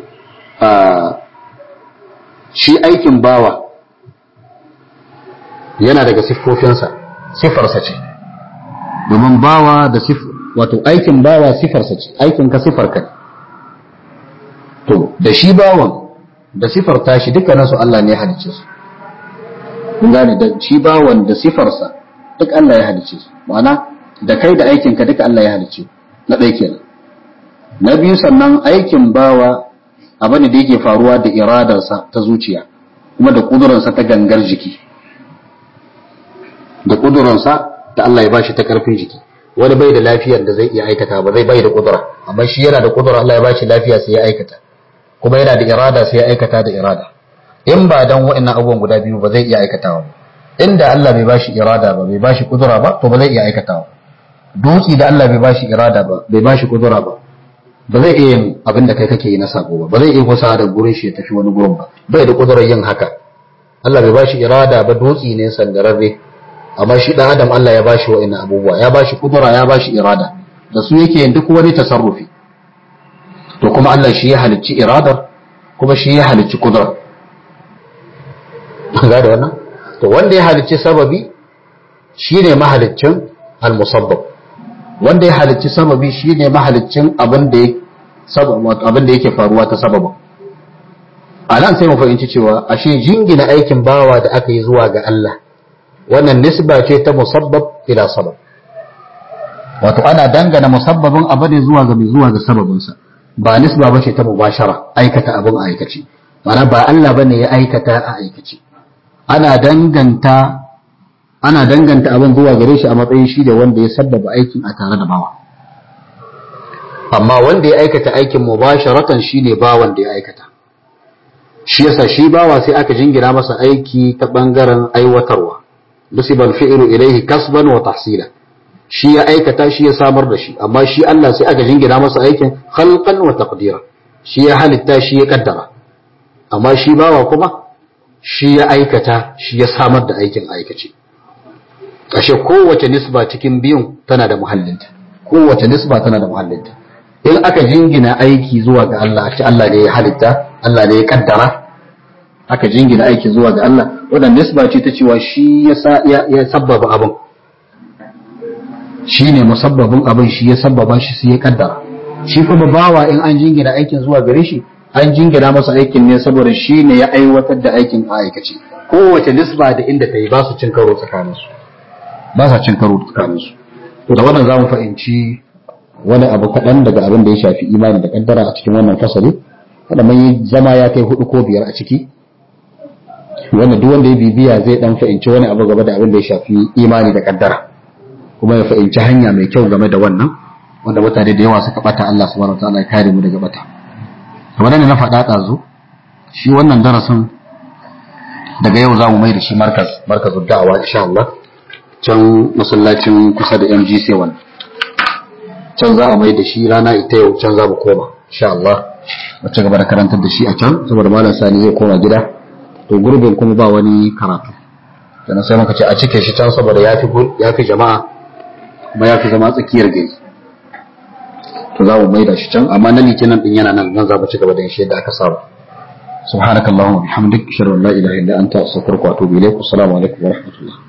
shi aikin bawa yana daga siffofinsa siffarsa ce domin bawa da wato aikin bawa siffarsa ce aikin ka siffarka ne to da shi bawan da sifar tashi dukkanin su Allah ne ya halicce su kun gane da shi bawan da sifarsa duk Allah ya halicce su ma'ana da kai da aikin ka duka Allah ya halicce na ɗaya kenan na biyu sannan aikin bawa abu ne da yake faruwa da iradarsa ta zuciya kuma da kudurarsa ta gangar jiki da kudurarsa da Allah ya bashi ta karfin jiki wani bai da lafiyar da zai iya aikata ba zai bai da kudura amma shi yana da kudura Allah ya bashi lafiya sai ya aikata kuma yana da irada sai ya aikata da irada in ba dan wa'annan abubuwan guda biyu ba zai iya aikatawa ba inda Allah bai bashi irada ba bai bashi kudura ba to ba zai iya aikatawa dutsi da Allah bai bashi irada ba bai bashi kudura ba ba zai iya yin abin da kai kake yi na sako ba ba zai iya kusa da gurin shi ya tafi wani gurin ba bai da kudurar yin haka Allah bai bashi irada ba dutsi ne sandararre amma shi dan adam Allah ya bashi wa'annan abubuwa ya bashi kudura ya bashi irada da su yake yin duk wani tasarrufi to kuma Allah shi ya halicci iradar kuma shi ya halicci kudura ga da wannan to wanda ya halicci sababi shine mahaliccin al-musabbab wanda ya halicci sababi shine mahaliccin abin da abin da yake faruwa ta sababin a nan sai mu fahimci cewa ashe jingina aikin bawa da aka yi zuwa ga Allah wannan nisba ce ta musabbab ila sabab wato ana dangana musabbabin abu ne zuwa ga zuwa ga sababinsa ba nisba ba ce ta mubashara aikata abin a aikace mana ba Allah bane ya aikata a aikace ana danganta ana danganta abin zuwa gare shi a matsayin shi da wanda ya sabbaba aikin a tare da bawa amma wanda ya aikata aikin mubasharatan shine bawan da ya aikata shi yasa shi bawa sai aka jingina masa aiki ta bangaren aiwatarwa nusibal fi'lu ilayhi kasban wa tahsila shi ya aikata shi ya samar da shi amma shi Allah sai aka jingina masa aikin khalqan wa taqdira shi ya halitta shi ya kaddara amma shi bawa kuma shi ya aikata shi ya samar da aikin aikace ashe kowace nisba cikin biyun tana da muhallinta kowace nisba tana da muhallinta in aka jingina aiki zuwa ga Allah a ce Allah ne ya halitta Allah ne ya kaddara aka jingina aiki zuwa ga Allah wannan nisba ce ta cewa shi ya ya sabbaba abin shi ne musabbabin abin shi ya sabbaba shi sai ya kaddara shi kuma bawa in an jingina aikin zuwa gare shi an jingina masa aikin ne saboda shi ne ya aiwatar da aikin a aikace kowace nisba da inda ta yi ba su cin karo tsakaninsu ba sa cin karo tsakaninsu to da wannan za mu fahimci wani abu kaɗan daga abin da ya shafi imani da kaddara a cikin wannan fasali wanda mun yi zama ya kai hudu ko biyar a ciki wanda duk wanda ya bibiya zai dan fahimci wani abu game da abin da ya shafi imani da kaddara kuma ya fahimci hanya mai kyau game da wannan wanda mutane da yawa suka bata Allah subhanahu wataala ya kare mu daga bata kamar da na faɗa ɗazu shi wannan darasin daga yau za mu mai da shi markaz markazul da'awa insha Allah can masallacin kusa da MGC wannan can za a mai da shi rana ita yau can za mu koma insha Allah mu ci gaba da karantar da shi a can saboda malam Sani zai koma gida to gurbin kuma ba wani karatu sannan sai muka ce a cike shi can saboda yafi yafi jama'a kuma yafi zama tsakiyar gari to za mu mai da shi can amma na litinin din yana nan nan za mu ci gaba da yin shi yadda aka saba سبحانك اللهم وبحمدك اشهد ان لا اله الا انت استغفرك واتوب اليك والسلام عليكم ورحمه الله